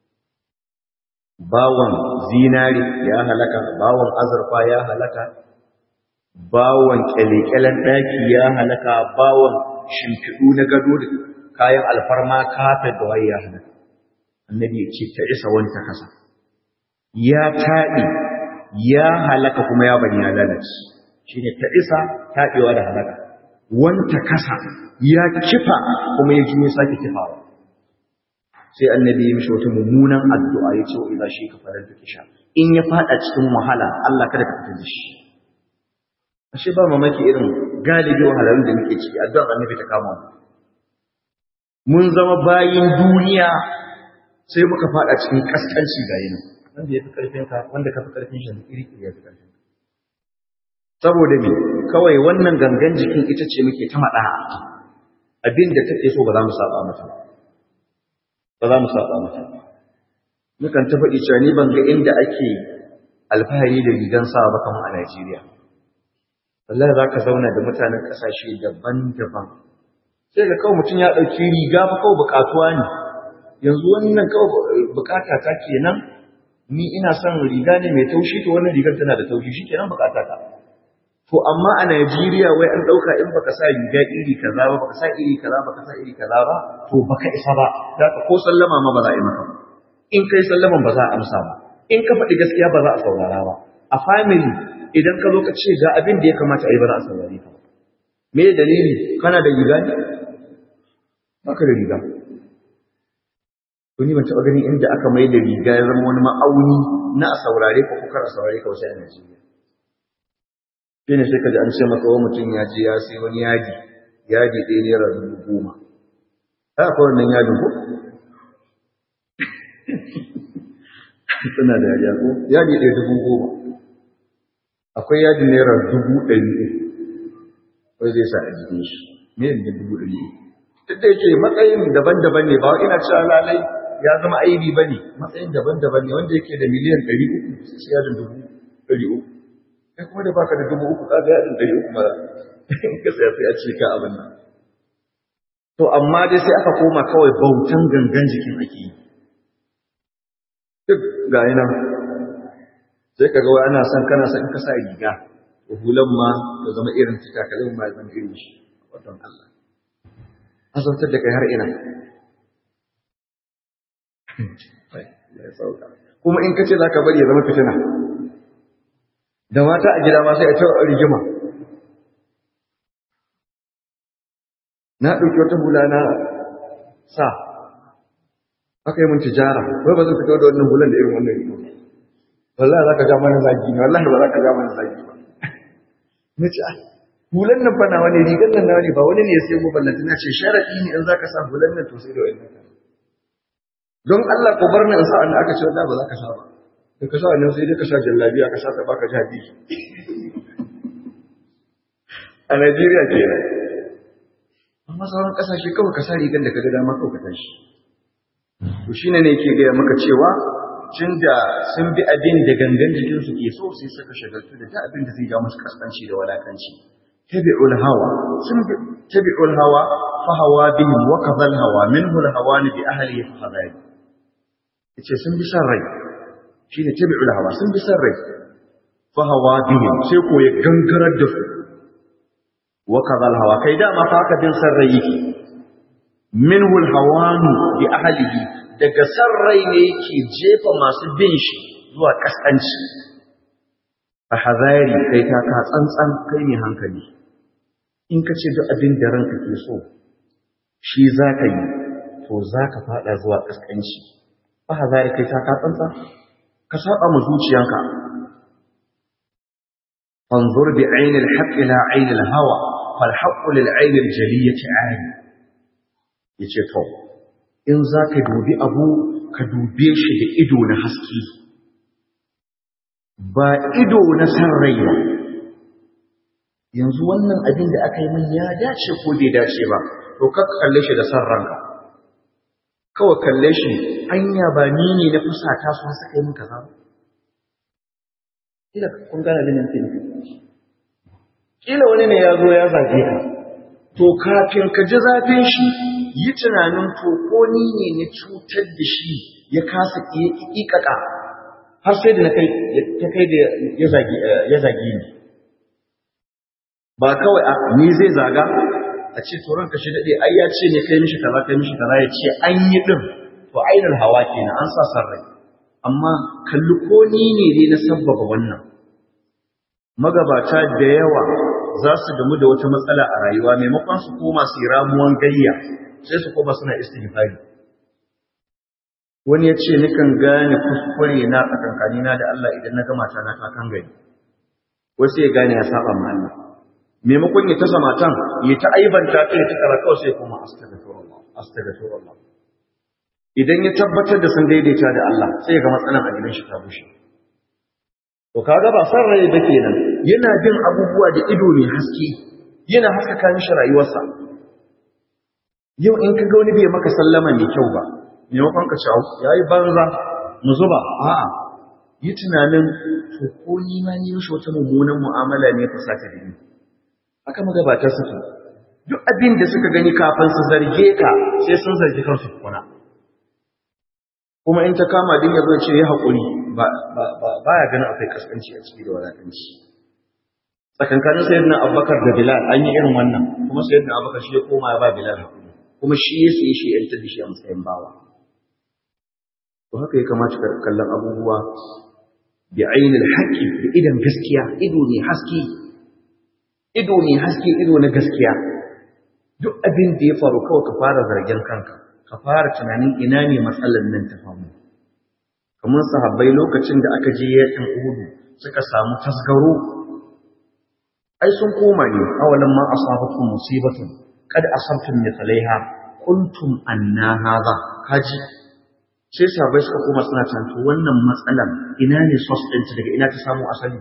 bawan zinari ya halaka bawan azurfa ya halaka bawan kyalekyalen daki ya halaka bawan shimfiɗu na gado da kayan alfarma kafet da waye ya halaka annabi ya ce ta isa wanta kasa ya taɗi ya halaka kuma ya bani ya lalace shi ne ta isa taɗewa da halaka wanta kasa ya kifa kuma ya juyo sake kifawa sai annabi ya mishi wata mummunan addu'a ya ce wa idza shi ka farar da kisha in ya fada cikin wahala Allah kada ka fitar da shi ashe ba mamaki irin galibi wahalarun da muke ciki addu'ar annabi ta kama mu mun zama bayin duniya sai muka fada cikin kaskanci ga yin wanda ya fi karfin ka wanda ka fi karfin shi iri iri ya fi karfin ka saboda me kawai wannan gangan jikin ita ce muke ta mada abin da take so ba za mu saba mata ba za mu saba mata mukan ta faɗi cewa ni ban ga inda ake alfahari da rigan sa ba kamar a Najeriya wallahi za ka zauna da mutanen ƙasashe daban-daban sai ga kawai mutum ya ɗauki riga fa kawai buƙatuwa ne yanzu wannan kawai buƙata ta kenan ni ina son riga ne mai taushi to wannan rigar tana da taushi shi kenan buƙata ta to amma a Najeriya wai an ɗauka in baka sa riga iri kaza ba baka sa iri kaza baka sa iri kaza ba to baka isa ba zaka ko sallama ma ba za a yi maka in kai sallaman ba za a amsa ba in ka faɗi gaskiya ba za a saurara ba a family idan ka zo ka ce ga abin da ya kamata a yi ba za a saurare ka ba me dalili kana da riga ne baka da riga to ni ban taɓa ganin inda aka mai da riga ya zama wani ma'auni na a saurare ka ko kar a saurare ka wasu a Najeriya shi ne sai ka ji an ce maka wa mutum ya je ya sai wani yadi yadi ɗaya naira dubu goma ta akwai wannan yadin ko suna da yadi ko yadi ɗaya dubu goma akwai yadi naira dubu ɗari wai zai sa a jikin shi me ne dubu ɗari duk da yake matsayin daban-daban ne ba ina cewa lalai ya zama aibi ba ne matsayin daban-daban ne wanda yake da miliyan ɗari uku sai yadin dubu ɗari uku kai kuma da baka da dubu uku kaga ya ɗari uku ma ka saya sai a ce ka abin nan to amma dai sai aka koma kawai bautan gangan jikin ake yi duk ga yi nan sai ka ga wai ana son kana son ka sa riga to hulan ma ta zama irin ta takalin ma zama irin shi wajen Allah azabtar da kai har ina kuma in ka ce za ka bari ya zama fitina da mata a gida ma sai a ce rigima na ɗauki wata hula na sa aka yi mun tijara wai ba zan fito da wannan hulan da irin wannan rigo wallahi za ka ja mana zagi ne wallahi ba za ka ja mana zagi ba na ce hulan nan fa na wani rigar nan na wani ba wani ne ya sai mu ballanta na ce sharaɗi ne in za ka sa hulan nan to sai da wani don Allah ko bar ni in sa an aka ce wallahi ba za ka sa ba da ka sa wannan sai dai ka sa jallabiya ka sa ta baka jadi a Najeriya kenan amma sauran kasashe kawai ka sa rigar da ka ga dama kawai ka tashi to shine ne yake gaya maka cewa tun da sun bi abin da gangan jikin su ke so sai suka shagaltu da ta abin da zai ja musu kaskanci da walakanci tabi'ul hawa sun bi tabi'ul hawa fa hawa bihim wa kadhal hawa minhu al hawan bi ahlihi fa hadai yace sun bi san rai shine tabi'ul hawa sun bi san rai fa hawa bihim sai ko ya gangarar da su wa kadhal hawa kai dama fa haka bin san rai yake minhu al hawan bi ahlihi daga san rai ne yake jefa masu bin shi zuwa kaskanci a hazari kai ta ka tsantsan kai ne hankali in ka ce duk abin da ranka ke so shi za ka yi to za ka fada zuwa kaskanci a hazari kai ta ka tsantsan ka saba mu zuciyanka fanzur bi ainil haqq ila ainil hawa fal haqq lil ainil jaliyati ayn yace to in za ka dubi abu ka dube shi da ido na haske ba ido na san rai ba yanzu wannan abin da aka yi min ya dace ko bai dace ba to ka kalle shi da san ranka kawai kalle shi anya ba ni ne na fusata su suka yi min kaza ba kila kun gane abin da nake kila wani ne ya zo ya zage ka to kafin ka ji zafin shi yi tunanin to ko ni ne na cutar da shi ya kasa ƙiƙaƙa har sai da na kai ta kai da ya zage ni ba kawai a ni zai zaga a ce to ranka shi daɗe ai ya ce ne kai mishi kaza kai mishi kaza ya ce an yi ɗin to ainihin hawa kenan an sa san rai amma kalli ko ni ne ne na sabbaba wannan magabata da yawa za su gamu da wata matsala a rayuwa maimakon su koma su ramuwan gayya sai su koma suna istighfari wani ya ce nikan gane kuskure na tsakankani na da Allah idan na gama ta na ta kan gani wasu ya gane ya saba ma Allah maimakon ya tasa matan ya ta aibanta ta ya ta kara kawai sai kuma astaghfirullah astaghfirullah idan ya tabbatar da sun daidaita da Allah sai ya ga matsalan a gidan shi ta bushe to kaga ba san rai ba kenan yana bin abubuwa da ido ne haske yana haskaka mishi rayuwarsa yau in ka ga wani bai maka sallama mai kyau ba maimakon ka ci yayi banza mu zuba a'a yi tunanin to ko ni ma ni mishi wata mummunan mu'amala ne fa sata da ni haka magabata suke duk abin da suka gani kafin su zarge ka sai sun zargi kansu kuna kuma in ta kama din ya zo ce ya haƙuri ba ya ganin akwai kaskanci a ciki da wadatanci tsakankanin sayyidina abubakar da bilal an yi irin wannan kuma sayyidina abubakar shi ya koma ya ba bilal haƙuri kuma shi ya sai shi ya da shi a matsayin bawa to haka ya kamata ka kallon abubuwa bi ainil haqqi da idan gaskiya ido ne haske ido ne haske ido na gaskiya duk abin da ya faru kawai ka fara zargen kanka ka fara tunanin ina ne matsalar nan ta famu kamar sahabbai lokacin da aka je yakin Uhud suka samu tasgaro ai sun koma ne awalan ma asabakum musibatun kad asabtum mithlaiha kuntum anna hadha kaji sai sahabbai suka koma suna tantu wannan matsalar ina ne source din daga ina ta samu asali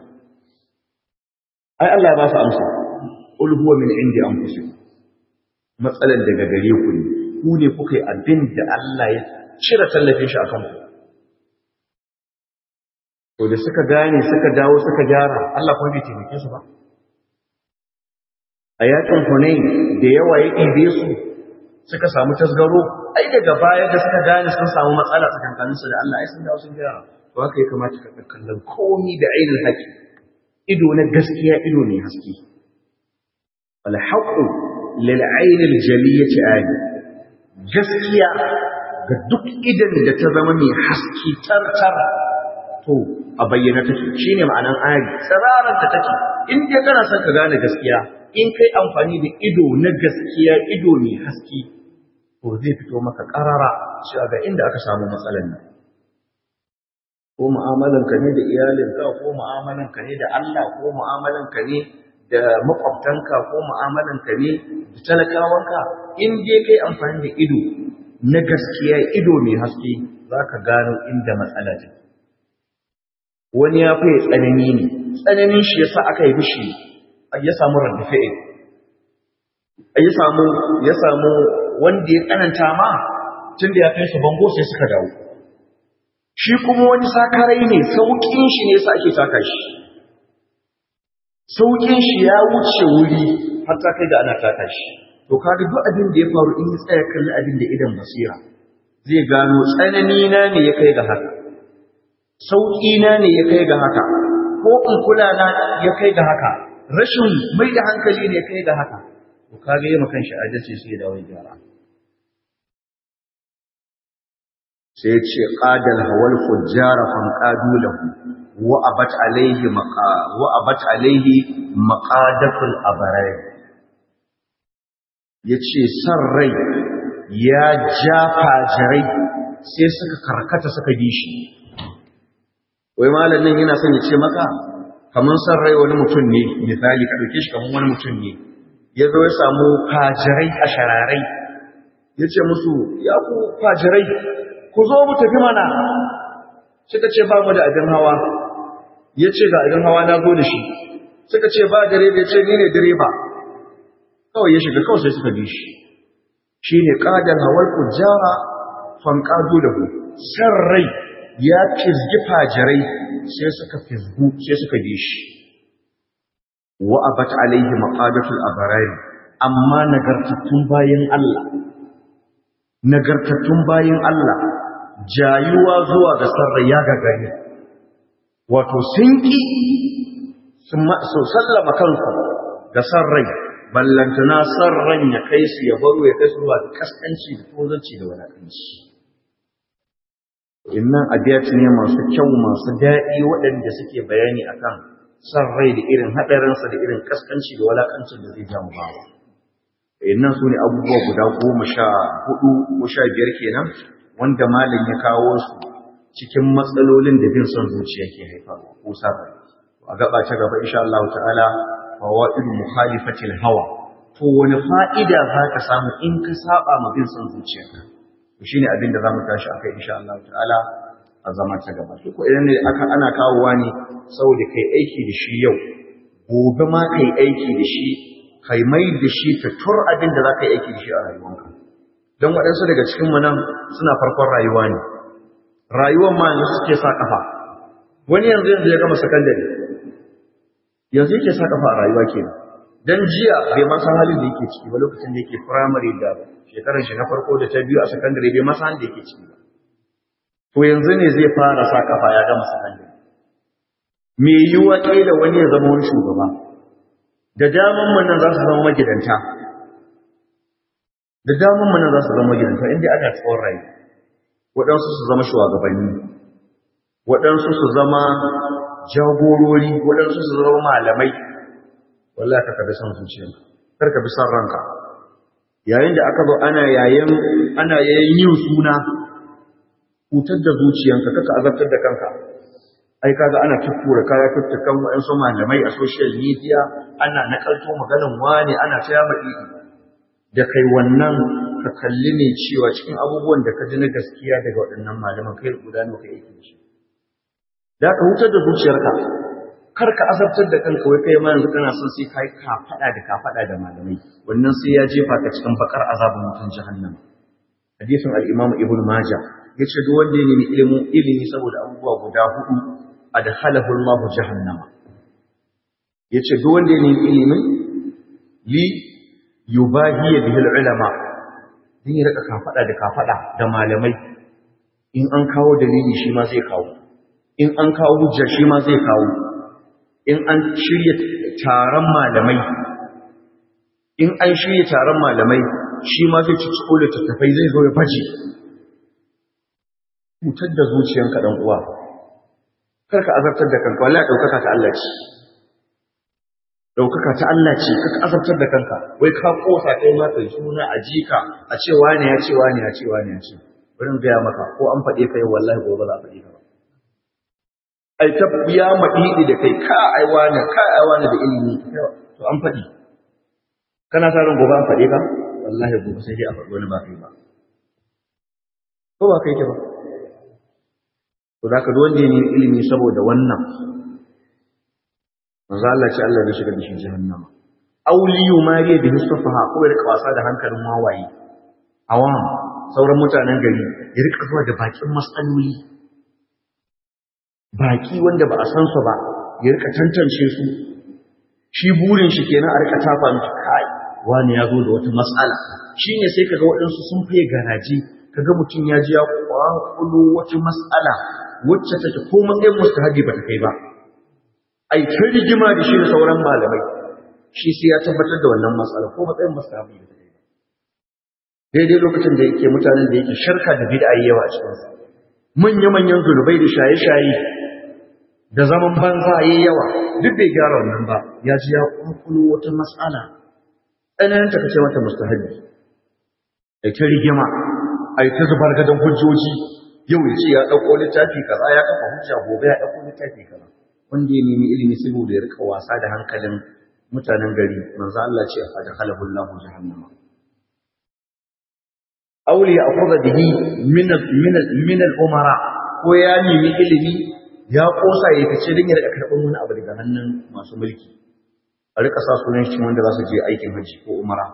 ai Allah ya ba su amsa qul huwa min indi anfusikum matsalar daga gare ku ne ku ne kuka yi abin da Allah ya cire tallafin shi a kanku to da suka gane suka dawo suka gyara Allah kuma bai taimake su ba a yakin Hunain da yawa ya ɗibe su suka samu tasgaro ai daga baya da suka gane sun samu matsala tsakankaninsu da Allah ai sun dawo sun gyara to haka ya kamata ka kallon komi da ainihin haƙi ido na gaskiya ido ne haske wal haqu lil ainil jaliyati ali gaskiya ga duk idan da ta zama mai haske tartar to a bayyana take shine ma'anan ayat tsararan ta take in dai kana son ka gane gaskiya in kai amfani da ido na gaskiya ido mai haske to zai fito maka karara shi ga inda aka samu matsalan nan ko mu'amalan ka ne da iyalinka ko mu'amalan ka ne da Allah ko mu'amalan ka ne da makwabtanka ko mu'amalan ka ne da talakawanka in dai kai amfani da ido na gaskiya ido mai haske zaka gano inda matsala take wani ya fi tsanani ne tsananin shi yasa aka yi mishi ya samu raddafi'in ya samu ya samu wanda ya tsananta ma tun da ya kai su bango sai suka dawo shi kuma wani sakarai ne saukin shi ne yasa ake taka shi saukin shi ya wuce wuri har ta kai da ana taka shi to kaga duk abin da ya faru in ya tsaya kalli abin da idan basira zai gano tsanani na ne ya kai ga haka sauƙi na ne ya kai ga haka ko in kula na ya kai ga haka rashin mai da hankali ne ya kai ga haka to kaga yi makan shi adalci sai da wani gyara sai ya ce qadal hawal fujjara fam qadu lahu wa abat alaihi maqa wa abat alaihi maqadatul abrar yace san rai ya ja fajirai sai suka karkata suka bi shi wai malamin yana son ya ce maka kamar san rai wani mutum ne misali ka ɗauke shi kamar wani mutum ne ya zo ya samu fajirai a shararai ya ce musu ya ku fajirai ku zo mu tafi mana suka ce ba mu da abin hawa ya ce ga abin hawa na zo da shi suka ce ba direba ya ce ni ne direba kawai ya shiga kawai sai suka bi shi shi ne ƙadar hawar kujara fanƙado da ku san rai ya fizgi fajirai sai suka fizgu sai suka bi shi wa abat alaihi maqadatul abarari amma nagartattun bayin Allah nagartattun bayin Allah jayuwa zuwa ga sarra ya gagari wato sun ki su sallama kansu ga sarrai ballantana sarran ya kai su ya baro ya kai su zuwa da kaskanci da tozanci da wadatanci innan abiyat ne masu kyau masu daɗi waɗanda suke bayani akan san rai da irin haɗarinsa da irin kaskanci da walakancin da zai jamu bawa innan su ne abubuwa guda goma sha hudu ko sha biyar kenan wanda malam ya kawo su cikin matsalolin da bin son zuciya ke haifarwa ko sa a gaba ta gaba insha Allah ta'ala fawaidu mukhalifatil hawa to wani fa'ida za ka samu in ka saba ma bin son zuciyarka shi ne abin da za mu tashi akai insha Allah ta'ala a zama ta gaba to ko idan ne aka ana kawowa ne saboda kai aiki da shi yau gobe ma kai aiki da shi kai mai da shi ta tur abin da za ka yi aiki da shi a rayuwanka don waɗansu daga cikin mu nan suna farkon rayuwa ne rayuwar ma yanzu suke sa kafa wani yanzu yanzu ya gama sakandare yanzu yake sa kafa a rayuwa kenan dan jiya bai ma san halin da yake ciki ba lokacin da yake primary da shekarar shi na farko da ta biyu a sakandare bai ma san halin da yake ciki ba to yanzu ne zai fara sa kafa ya gama sakandare me yiwuwa kila wani ya zama wani shugaba da daman mun nan za su zama magidanta da daman mun nan za su zama magidanta inda ana tsawon rai waɗansu su zama shugabanni waɗansu su zama jagorori waɗansu su zama malamai wallahi ka kabi son zuciyarka kar ka bi son ranka yayin da aka zo ana yayin ana yayin yin suna hutar da zuciyanka kaka azabtar da kanka ai kaga ana tuttura kaya tuttukan waɗansu malamai a social media ana nakalto maganan wani ana ta yama da kai wannan ka kalli ne cewa cikin abubuwan da ka ji na gaskiya daga waɗannan malaman kai guda nawa kai yake shi da ka hutar da zuciyarka kar ka azabtar da kanka wai kai ma yanzu kana son sai kai ka fada da ka fada da malamai wannan sai ya jefa ka cikin bakar azabin mutum jahannam hadisin al-imam ibnu majah yace duk wanda ya nemi ilimin ilimi saboda abubuwa guda hudu adkhalahu Allah jahannama yace duk wanda ya nemi ilimin li yubahiya bihi ulama din ya rika kafada da kafada da malamai in an kawo dalili shi ma zai kawo in an kawo hujja shi ma zai kawo in an shirya taron malamai in an shirya taron malamai shi ma zai ci ciko da tattafai zai zo ya baje cutar da zuciyanka dan uwa kar ka azabtar da kanka wallahi daukaka ta Allah ce daukaka ta Allah ce kaka azabtar da kanka wai ka kosa kai ma kai suna a jika a ce wani ya ce wani ya ce wani ya ce bari in gaya maka ko an faɗe kai wallahi gobe za a faɗe ka ba ai ta ya maɗiɗi da kai ka ai wani ka ai wani da ilimi to an faɗi kana sa ran gobe an faɗe ka wallahi gobe sai dai a faɗi wani ba kai ba ko ba kai ke ba to da ka wanda ya nemi ilimi saboda wannan manzo Allah ce Allah ne shiga da shi jahannama auli yumariya bi mustafaha ko ya rika wasa da hankalin wawaye awam sauran mutanen gari ya rika zuwa da bakin matsaloli baki wanda ba a san su ba ya rika tantance su shi burin shi kenan a rika tafa miki kai wani ya zo da wata matsala shine sai kaga waɗansu sun fiye garaji kaga mutum ya ji ya kwakulo wata matsala wacce take ko matsayin mustahabi ba ta kai ba ai ta rigima da shi da sauran malamai shi sai ya tabbatar da wannan matsala ko matsayin mustahabi ba ta kai ba daidai lokacin da yake mutanen da yake sharka da bid'a yawa a cikin su manya-manyan zulubai da shaye-shaye da zaman banza yayi yawa duk bai gyara wannan ba ya ji ya kwakulo wata matsala tsananin ta kace mata mustahabi ai ta rigima ai ta zubar gadon hujjoji yau ya ce ya ɗauko littafi kaza ya kafa hujja gobe ya ɗauko littafi kaza wanda ya nemi ilimi saboda ya rika wasa da hankalin mutanen gari manzo Allah ce a da halahullahu jahannama auli ya akhudha bihi min min min al-umara ko ya nemi ilimi ya kosa ya fice din ya rika karban wani abu daga hannun masu mulki a rika sa sunan shi wanda za su je aikin haji ko umara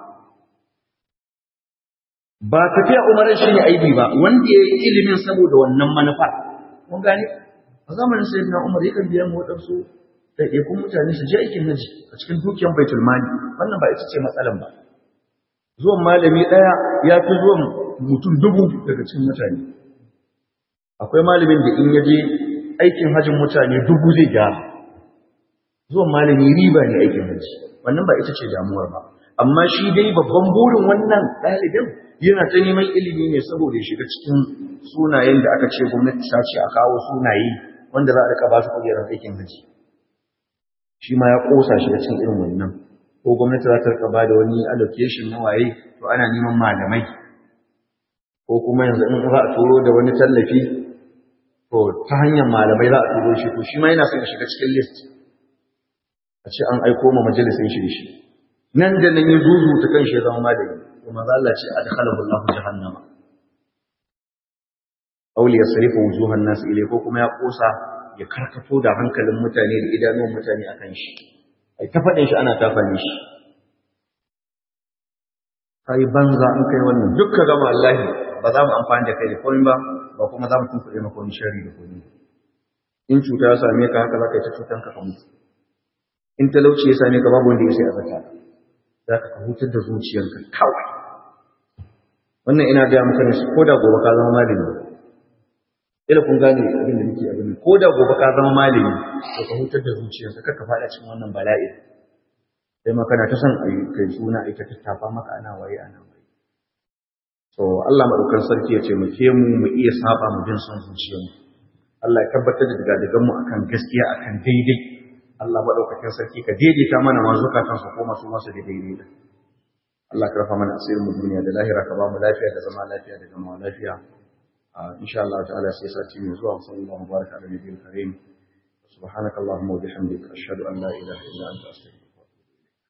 ba tafiya umarin shi ne aibi ba wanda ya yi ilimin saboda wannan manufar mun gane a zamanin sai na umar yakan biya mu waɗansu ɗaiɗaikun mutane su je aikin haji a cikin dukiyar baitul mali wannan ba ita ce matsalan ba zuwan malami ɗaya ya fi zuwan mutum dubu daga cikin mutane akwai malamin da in ya je aikin hajin mutane dubu zai gyara zuwan malami riba ne aikin haji wannan ba ita ce damuwar ba amma shi dai babban burin wannan ɗalibin yana ta neman ilimi ne saboda ya shiga cikin sunayen da aka ce gwamnati ta ce a kawo sunaye wanda za a rika ba su kujerar aikin haji shi ma ya kosa shi da cikin irin wannan ko gwamnati za ta rika ba da wani allocation na waye to ana neman malamai ko kuma yanzu in za a turo da wani tallafi to ta hanyar malamai za a turo shi to shi ma yana son ya shiga cikin list a ce an aiko ma majalisin shi da shi nan da nan ya zuzu ta kan shi ya zama malami kuma za Allah ce adkhalahu Allahu jahannama aw li yasrifu wujuhan nas ilay ko kuma ya kosa ya karkato da hankalin mutane da idanuwan mutane akan shi ai ta fadin shi ana tafani shi kai banza in kai wannan dukka gama Allah ba za mu amfani da kai da komai ba ba kuma za mu tunkuɗe maka wani sharri da komai in cuta ya same ka haka za ka yi ta cutan ka mutu in talauci ya same ka babu wanda ya sai a zaka za ka hutar da zuciyarka kawai wannan ina gaya maka ne ko da gobe ka zama malami ila kun gane abin da nake abin ko da gobe ka zama malami to ka hutar da zuciyarka kar ka faɗa cikin wannan bala'i sai ma kana ta son ayi kai suna ai ta tattafa maka ana waye ana waye to Allah madaukakin sarki ya ce mu ke mu mu iya saba mu bin son zuciyarmu Allah ya tabbatar da daga mu akan gaskiya akan daidai Allah madaukakin sarki ka daidaita mana mazukatan su koma su masu daidai da Allah ka rafa mana asirin mu duniya da lahira ka ba mu lafiya da zama lafiya da zama lafiya insha Allah ta'ala sai sati mai zuwa sallallahu alaihi wa sallam ala nabiyil karim subhanakallahumma wa bihamdika ashhadu an la ilaha illa anta astaghfiruka